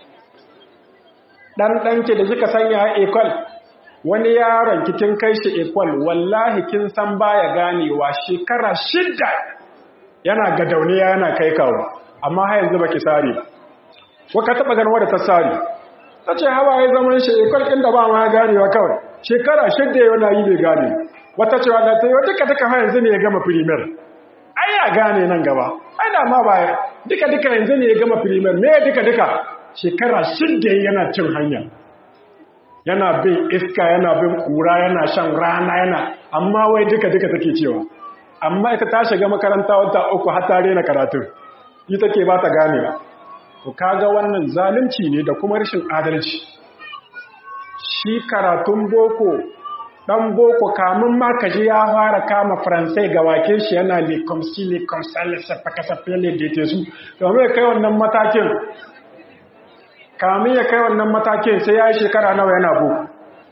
ɗan ɗanki da kika sanya a ekwal wani yaron kikin kai shi ekwal wallahi kin san baya ganewa shekara shidda yana gadauniya yana kai kawo amma har yanzu baki sare waka taba ganin wadda ta sare ta ce hawa ya zaman shi ekwal ɗin da ba ma ganewa kawai shekara shidda yana yi bai gane wata cewa da ta yi wata ka taka har yanzu ne ya gama firimar ai ya gane nan gaba ai da ma baya duka duka yanzu ne ya gama firimar me duka duka shekara shidda yana cin hanya yana bin iska yana bin kura yana shan rana yana amma wai duka duka take cewa amma ita ta shiga makaranta wata uku har ta rena karatu ita ke ba ta gane to kaga wannan zalunci ne da kuma rashin adalci shi karatun boko dan boko kamun ma kaji ya fara kama faransai ga waken shi yana le komsi le komsale safaka safele da te su domin kai wannan matakin kamin ya kai wannan matakin sai ya yi shekara nawa yana boko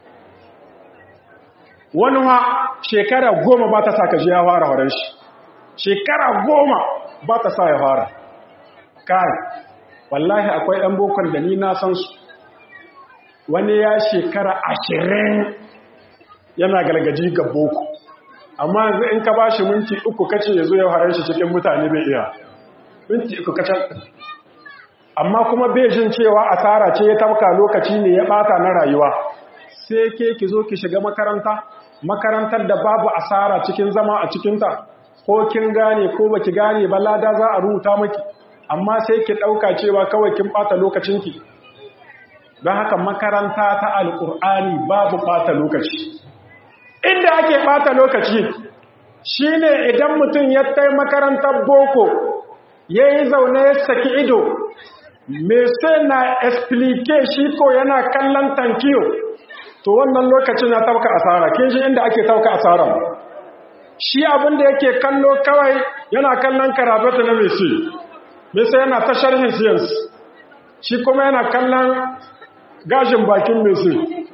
wani ma shekara goma ba ta sa ka ya fara horon shi shekara goma ba ta sa ya fara kai wallahi akwai ɗan bokon da ni na san su wani ya shekara ashirin yana gargaji ga boko amma yanzu in ka ba shi minti uku kace ya zo ya horon shi cikin mutane bai iya minti uku kacan amma kuma bai jin cewa asara ce ya tabka lokaci ne ya bata na rayuwa sai ke ki zo ki shiga makaranta makarantar da babu asara cikin zama a cikinta ko kin gane ko baki gane ba lada za a rubuta maki amma sai ki dauka cewa kawai kin bata lokacinki don haka makaranta ta alkur'ani babu bata lokaci inda ake bata lokaci shine idan mutum ya tai makarantar boko yayi zaune ya saki ido me sai na explique shi ko yana kallon tankiyo to wannan lokacin ya tauka asara kin shi inda ake tauka asara shi abin da yake kallo kawai yana kallon karabata na mesi mesi yana ta sharhin science shi kuma yana kallon gashin bakin mesi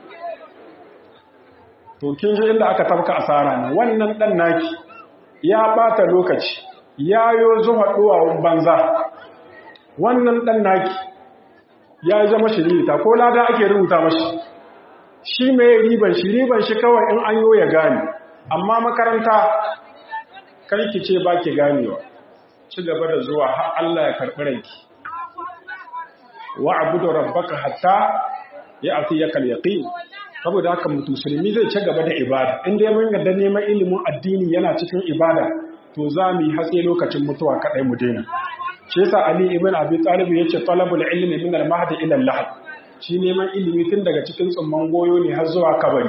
to kin shi inda aka tauka asara ne wannan dan naki ya bata lokaci yayo zuwa duwawun banza wannan ɗan naki ya zama shirita ko lada ake rubuta mashi shi mai riban shi riban shi kawai in an yo ya gane amma makaranta karki ce ba ki ganewa ci gaba da zuwa har Allah ya karɓi ranki wa abudu rabbaka hatta ya ati yakal yaqin saboda haka musulmi zai ci gaba da ibada in dai mun ga neman ilimin addini yana cikin ibada to za mu yi hatsi lokacin mutuwa kadai mu daina shi yasa Ali ibn Abi Talib yace talabul ilmi min al-mahd ila al-lahd shi neman ilimi tun daga cikin tsumman goyo ne har zuwa kabari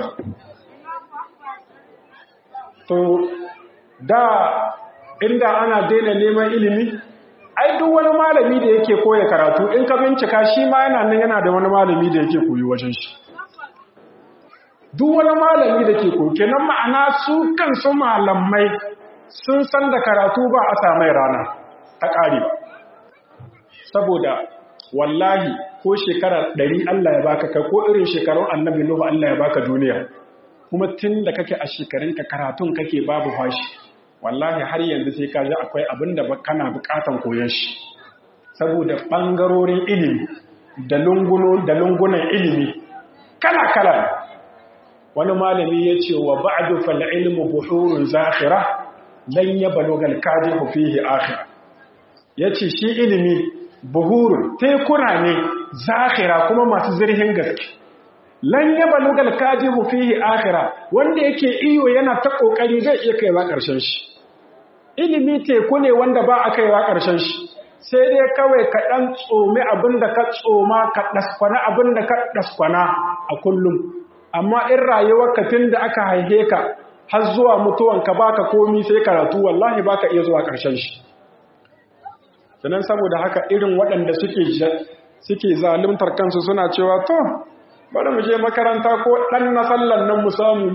to da inda ana daina neman ilimi ai duk wani malami da yake koya karatu in ka bincika shi ma yana nan yana da wani malami da yake koyi wajen shi duk wani malami da ke koyi kenan ma'ana su kansu malamai sun san da karatu ba a samai rana ta ƙari saboda wallahi ko shekara ɗari Allah ya baka kai ko irin shekarun annabi Nuhu Allah ya baka duniya kuma tun da kake a shekarunka karatun kake babu fashi wallahi har yanzu sai ka ji akwai abin da kana bukatan koyon shi saboda ɓangarorin ilimi da lungunan ilimi kala-kala wani malami ya ce wa ba'adu fal ilmu buhurun zakhira lan yablugal kadihu fihi akhir yace shi ilimi buhurun tekuna ne zakhira kuma masu zirhin gaske lan yablugal kadihu fihi akhira wanda yake iyo yana ta kokari zai iya kaiwa karshen shi ilimi teku ne wanda ba a kaiwa karshen shi sai dai kawai ka ɗan tsomi abin da ka tsoma ka ɗaskwana abin da ka ɗaskwana a kullum amma in rayuwar ka tun da aka haihe ka har zuwa mutuwanka baka komi sai karatu wallahi baka iya zuwa ƙarshen shi sannan saboda haka irin waɗanda suke suke zaluntar kansu suna cewa to bari mu je makaranta ko ɗan na sallan nan mu samu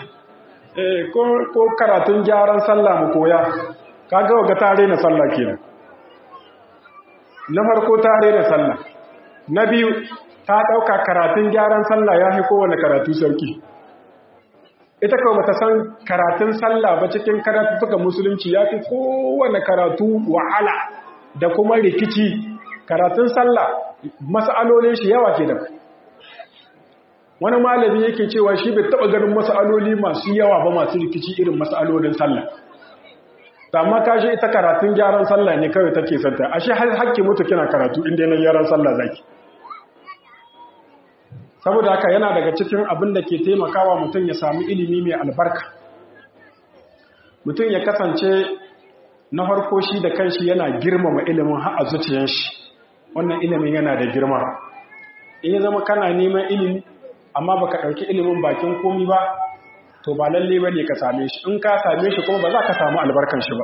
ko karatun gyaran sallah mu koya kaga ga tare na sallah kenan na farko ta rera sallah na biyu ta ɗauka karatun gyaran sallah ya fi kowane karatu sauki ita kawai bata san karatun sallah ba cikin karatuka musulunci ya fi kowane karatu wahala da kuma rikici karatun sallah mas'alolin shi yawa ke da wani malami yake cewa shi bai taɓa ganin mas'aloli masu yawa ba masu rikici irin mas'alolin sallah amma kashi ita karatun gyaran sallah ne kawai take santa ashe har hakki mutu kina karatu inda na gyaran sallah zaki saboda haka yana daga cikin abin da ke taimakawa mutum ya sami ilimi mai albarka mutum ya kasance na farko shi da kanshi yana girmama ilimin har a zuciyar shi wannan ilimin yana da girma in ya zama kana neman ilimi amma baka ɗauki ilimin bakin komi ba to ba lalle ba ne ka same shi in ka same shi kuma ba za ka samu albarkan shi ba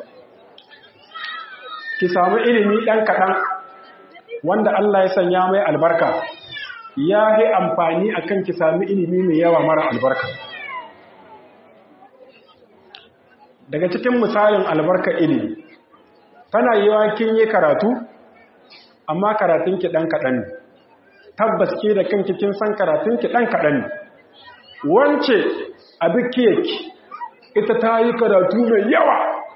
ki samu ilimi ɗan kaɗan wanda Allah ya sanya mai albarka ya yi amfani a kan ki sami ilimi mai yawa mara albarka daga cikin misalin albarka ilimi tana yi kin yi karatu amma karatunki ɗan kaɗan ne tabbas ke da kanki kin san karatunki ɗan kaɗan ne wance abin kiyaki ita ta yi karatu mai yawa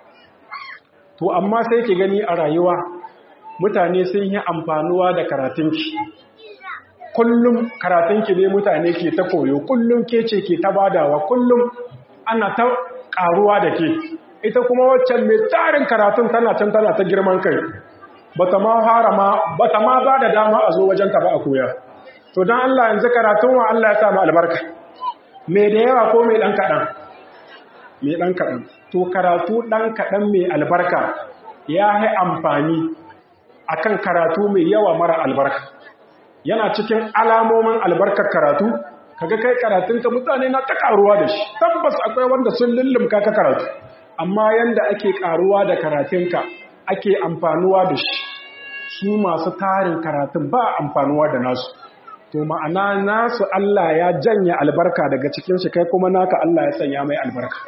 to amma sai ki gani a rayuwa mutane sun yi amfanuwa da karatunki kullum karatunki ne mutane ke ta koyo kullum ke ce ke ta badawa kullum ana ta karuwa da ke ita kuma waccan mai tsarin karatun tana can tana ta girman kai bata ma fara ma bata ma ba da dama a zo wajen ta ba a koya to dan Allah yanzu karatun wa Allah ya sa mu albarka me da yawa ko mai dan kadan mai dan kadan to karatu dan kadan mai albarka ya yi amfani akan karatu mai yawa mara albarka yana cikin alamomin albarkar karatu kaga kai karatunka mutane na ta karuwa da shi tabbas akwai wanda sun lullumka ka karatu amma yanda ake karuwa da karatunka ake amfanuwa da shi su masu tarin karatun ba amfanuwa da nasu to ma'ana nasu Allah ya janye albarka daga cikin shi kai kuma naka Allah ya sanya mai albarka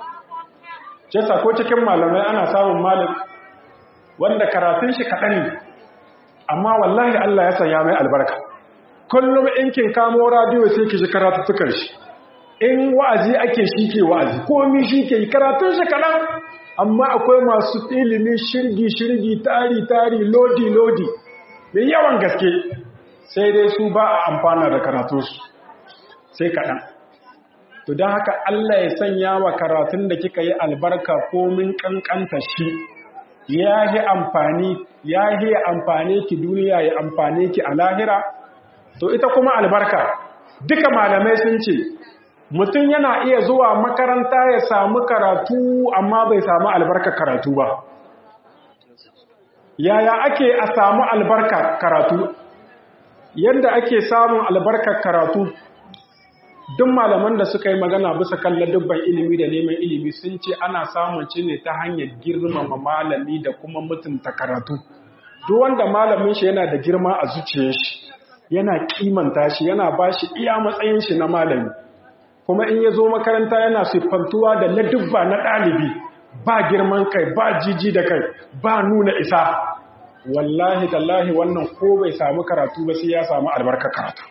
ce ko cikin malamai ana samun malam wanda karatun shi kaɗan ne amma wallahi Allah ya sanya mai albarka kullum in kin kamo radiyo sai ki ji karatuttukan shi in wa'azi ake shi ke wa'azi komi shi ke karatun shi kaɗan amma akwai masu ilimi shirgi-shirgi tari-tari lodi-lodi mai yawan gaske sai dai su ba a amfana da karatunsu sai kaɗan to don haka Allah ya sanya wa karatun da kika yi albarka komin ƙanƙanta shi ya yi amfani ya yi amfani ki duniya ya amfani ki a lahira to ita kuma albarka duka malamai sun ce mutum yana iya zuwa makaranta ya samu karatu amma bai samu albarka karatu ba yaya ake a samu albarka karatu yadda ake samun albarkar karatu duk malaman da suka yi magana bisa kan dubban ilimi da neman ilimi sun ce ana samun ci ne ta hanyar girmama malami da kuma mutunta karatu duk wanda malamin shi yana da girma a zuciyar shi yana kimanta shi yana ba shi iya matsayin shi na malami kuma in ya zo makaranta yana siffantuwa da ladubba na ɗalibi ba girman kai ba jiji da kai ba nuna isa wallahi tallahi wannan ko bai samu karatu ba sai ya samu albarka karatu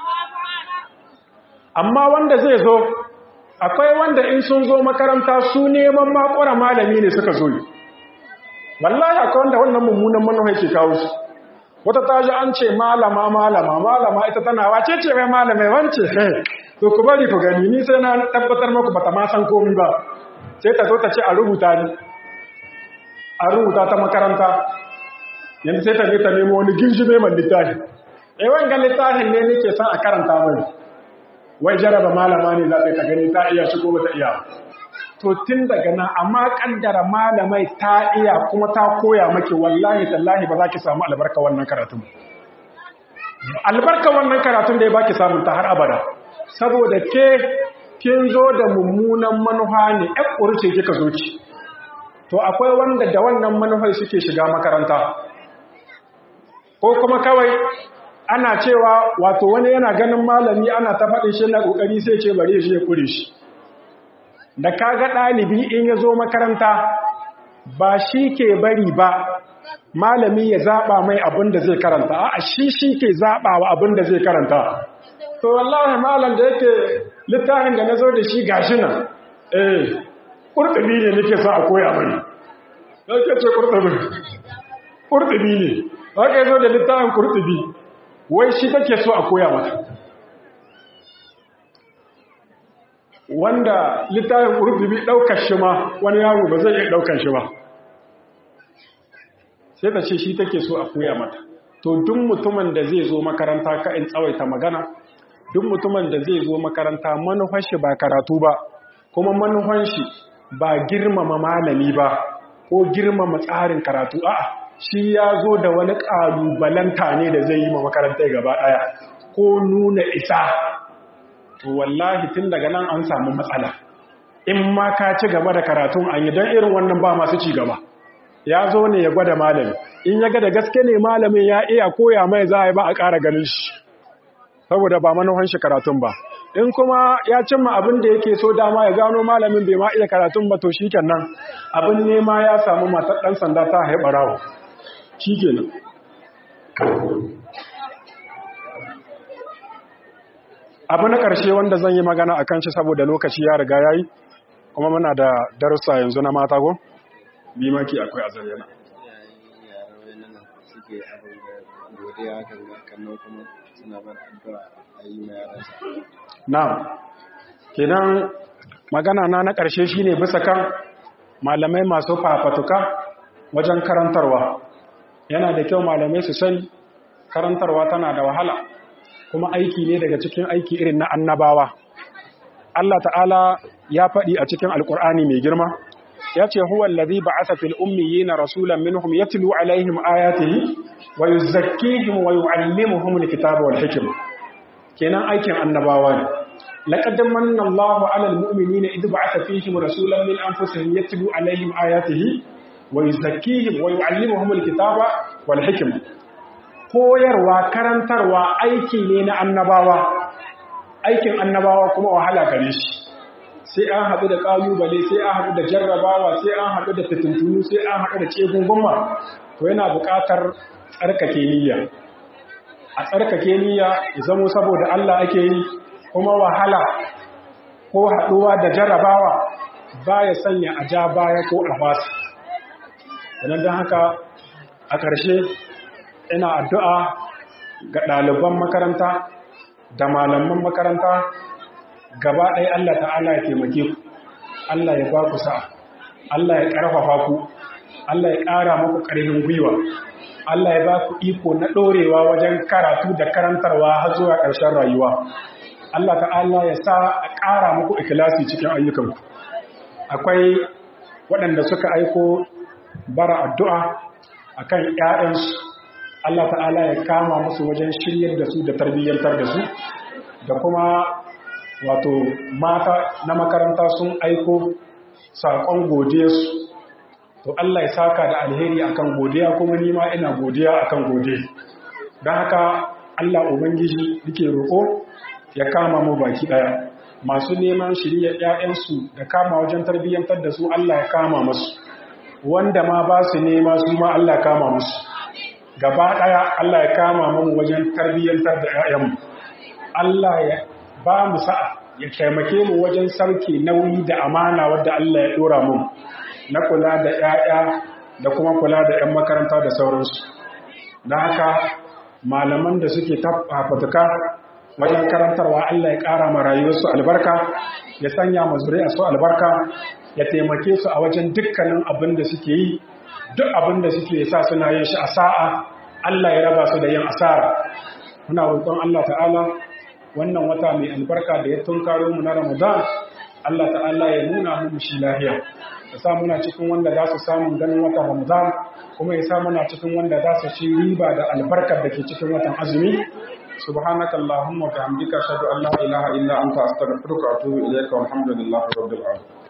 amma wanda zai zo akwai wanda in sun zo makaranta su neman makura malami ne suka zo wallahi akwai wanda wannan mummunan manufa yake kawo su wata ta ji an ce malama malama malama ita tana wace ce mai malamai wance to ku bari ku gani ni sai na tabbatar muku bata ma san komi ba sai ta zo ta ce a rubuta ni a rubuta ta makaranta yanzu sai ta je ta nemo wani girgime mai littafi eh wanga littafin ne nake son a karanta mai wai jaraba malama ne za ta gani ta iya shi ko bata iya to tun daga nan amma kaddara malamai ta iya kuma ta koya maki wallahi tallahi ba za ki samu albarka wannan karatun albarka wannan karatun da ya baki samun ta har abada saboda ke kin zo da mummunan manufa ne ɗan ƙurce kika zo ki to akwai wanda da wannan manufai suke shiga makaranta ko kuma kawai ana cewa wato wani yana ganin malami ana ta faɗin shi na ƙoƙari sai ce bari shi ya kure shi da kaga ɗalibi in ya zo makaranta ba shi ke bari ba malami ya zaɓa mai abin da zai karanta a shi shi ke zaɓa wa abin da zai karanta to wallahi malam da yake littafin da na zo da shi gashi nan eh ƙurɗubi ne nake sa a koya mai yake ce ƙurɗubi ƙurɗubi ne haka zo da littafin ƙurɗubi wai shi take so a koya mata wanda littafin ƙurɗubi ɗaukar shi ma wani yaro ba zai iya ɗaukar shi ba sai ta ce shi take so a koya mata to duk mutumin da zai zo makaranta ka in tsawaita magana duk mutumin da zai zo makaranta manufar shi ba karatu ba kuma manufan shi ba girmama malami ba ko girmama tsarin karatu a'a shi ya zo da wani ƙalubalanta ne da zai yi ma makaranta gaba ɗaya ko nuna isa to wallahi tun daga nan an samu matsala in ma ka ci gaba da karatun an yi don irin wannan ba masu ci gaba ya zo ne ya gwada malami in ya ga da gaske ne malamin ya iya koya mai za a yi ba a ƙara ganin shi saboda ba manufan shi karatun ba in kuma ya cimma abin da yake so dama ya gano malamin bai ma iya karatun ba to shikenan abin nema ya samu matar ɗan sanda ta haiɓa rawo shikenan abu na ƙarshe wanda zan yi magana a kan shi saboda lokaci ya riga ya yi kuma muna da darussa yanzu na mata go bi maki akwai a zayyana na'am kenan magana na na ƙarshe shine bisa kan malamai masu fafatuka wajen karantarwa yana da kyau malamai su sani karantarwa tana da wahala kuma aiki ne daga cikin aiki irin na annabawa Allah ta'ala ya faɗi a cikin alƙur'ani mai girma ya ce huwa allazi ba'atha fil ummiyina rasulan minhum yatlu alaihim ayatihi wa yuzakkihim wa yu'allimuhum alkitaba wal hikma kenan aikin annabawa ne laqad manna Allahu 'alal mu'minina idh ba'atha fihim rasulan min anfusihim yatlu alaihim ayatihi wa yuzakkihim wa yu'allimuhum alkitaba wal hikma koyarwa karantarwa aiki ne na annabawa aikin annabawa kuma wahala gare shi sai an haɗu da ƙalubale sai an haɗu da jarrabawa sai an haɗu da fitintunu sai an haɗu da cegun gumma to yana buƙatar tsarkake niyya a tsarkake niyya ya zamo saboda Allah ake yi kuma wahala ko haɗuwa da jarrabawa ba ya sanya a ja baya ko a fasa don haka a ƙarshe ina addu'a ga ɗaliban makaranta da malaman makaranta gaba ɗaya Allah ta'ala ya taimake ku Allah ya ba ku sa'a Allah ya ƙarfafa ku Allah ya ƙara muku ƙarfin gwiwa Allah ya ba ku iko na ɗorewa wajen karatu da karantarwa har zuwa ƙarshen rayuwa Allah ta'ala ya sa a ƙara muku ikilasi cikin ayyukanku akwai waɗanda suka aiko bara addu'a akan ‘ya'yansu Allah ta'ala ya kama musu wajen shiryar da su da tarbiyyantar da su da kuma wato mata na makaranta sun aiko saƙon godiyarsu to Allah ya saka da alheri akan godiya kuma nima ina godiya akan godiya don haka Allah Ubangiji duke roƙo ya kama mu baki ɗaya masu neman shiryar ‘ya'yansu da kama wajen tarbiyyantar da su Allah ya kama musu wanda ma ba su nema su ma Allah kama musu gaba ɗaya Allah ya kama mu wajen tarbiyyantar da 'ya'yanmu Allah ya ba mu sa'a ya taimake mu wajen sarki nauyi da amana wadda Allah ya ɗora mu na kula da 'ya'ya da kuma kula da 'yan makaranta da sauransu da haka malaman da suke tafafatuka wajen karantarwa Allah ya ƙara ma rayuwarsu albarka ya sanya ma zuri'a su albarka ya taimake su a wajen dukkanin abin da suke yi duk abin da suke sa suna yin shi a sa'a Allah ya raba su da yin asara muna roƙon Allah ta'ala wannan wata mai albarka da ya tunkaro mu na Ramadan Allah ta'ala ya nuna mu shi lahiya ya sa muna cikin wanda za su samu ganin watan Ramadan kuma ya sa muna cikin wanda za su ci riba da albarkar da ke cikin watan azumi سبحانك اللهم وبحمدك اشهد ان لا اله الا انت استغفرك واتوب اليك والحمد لله رب العالمين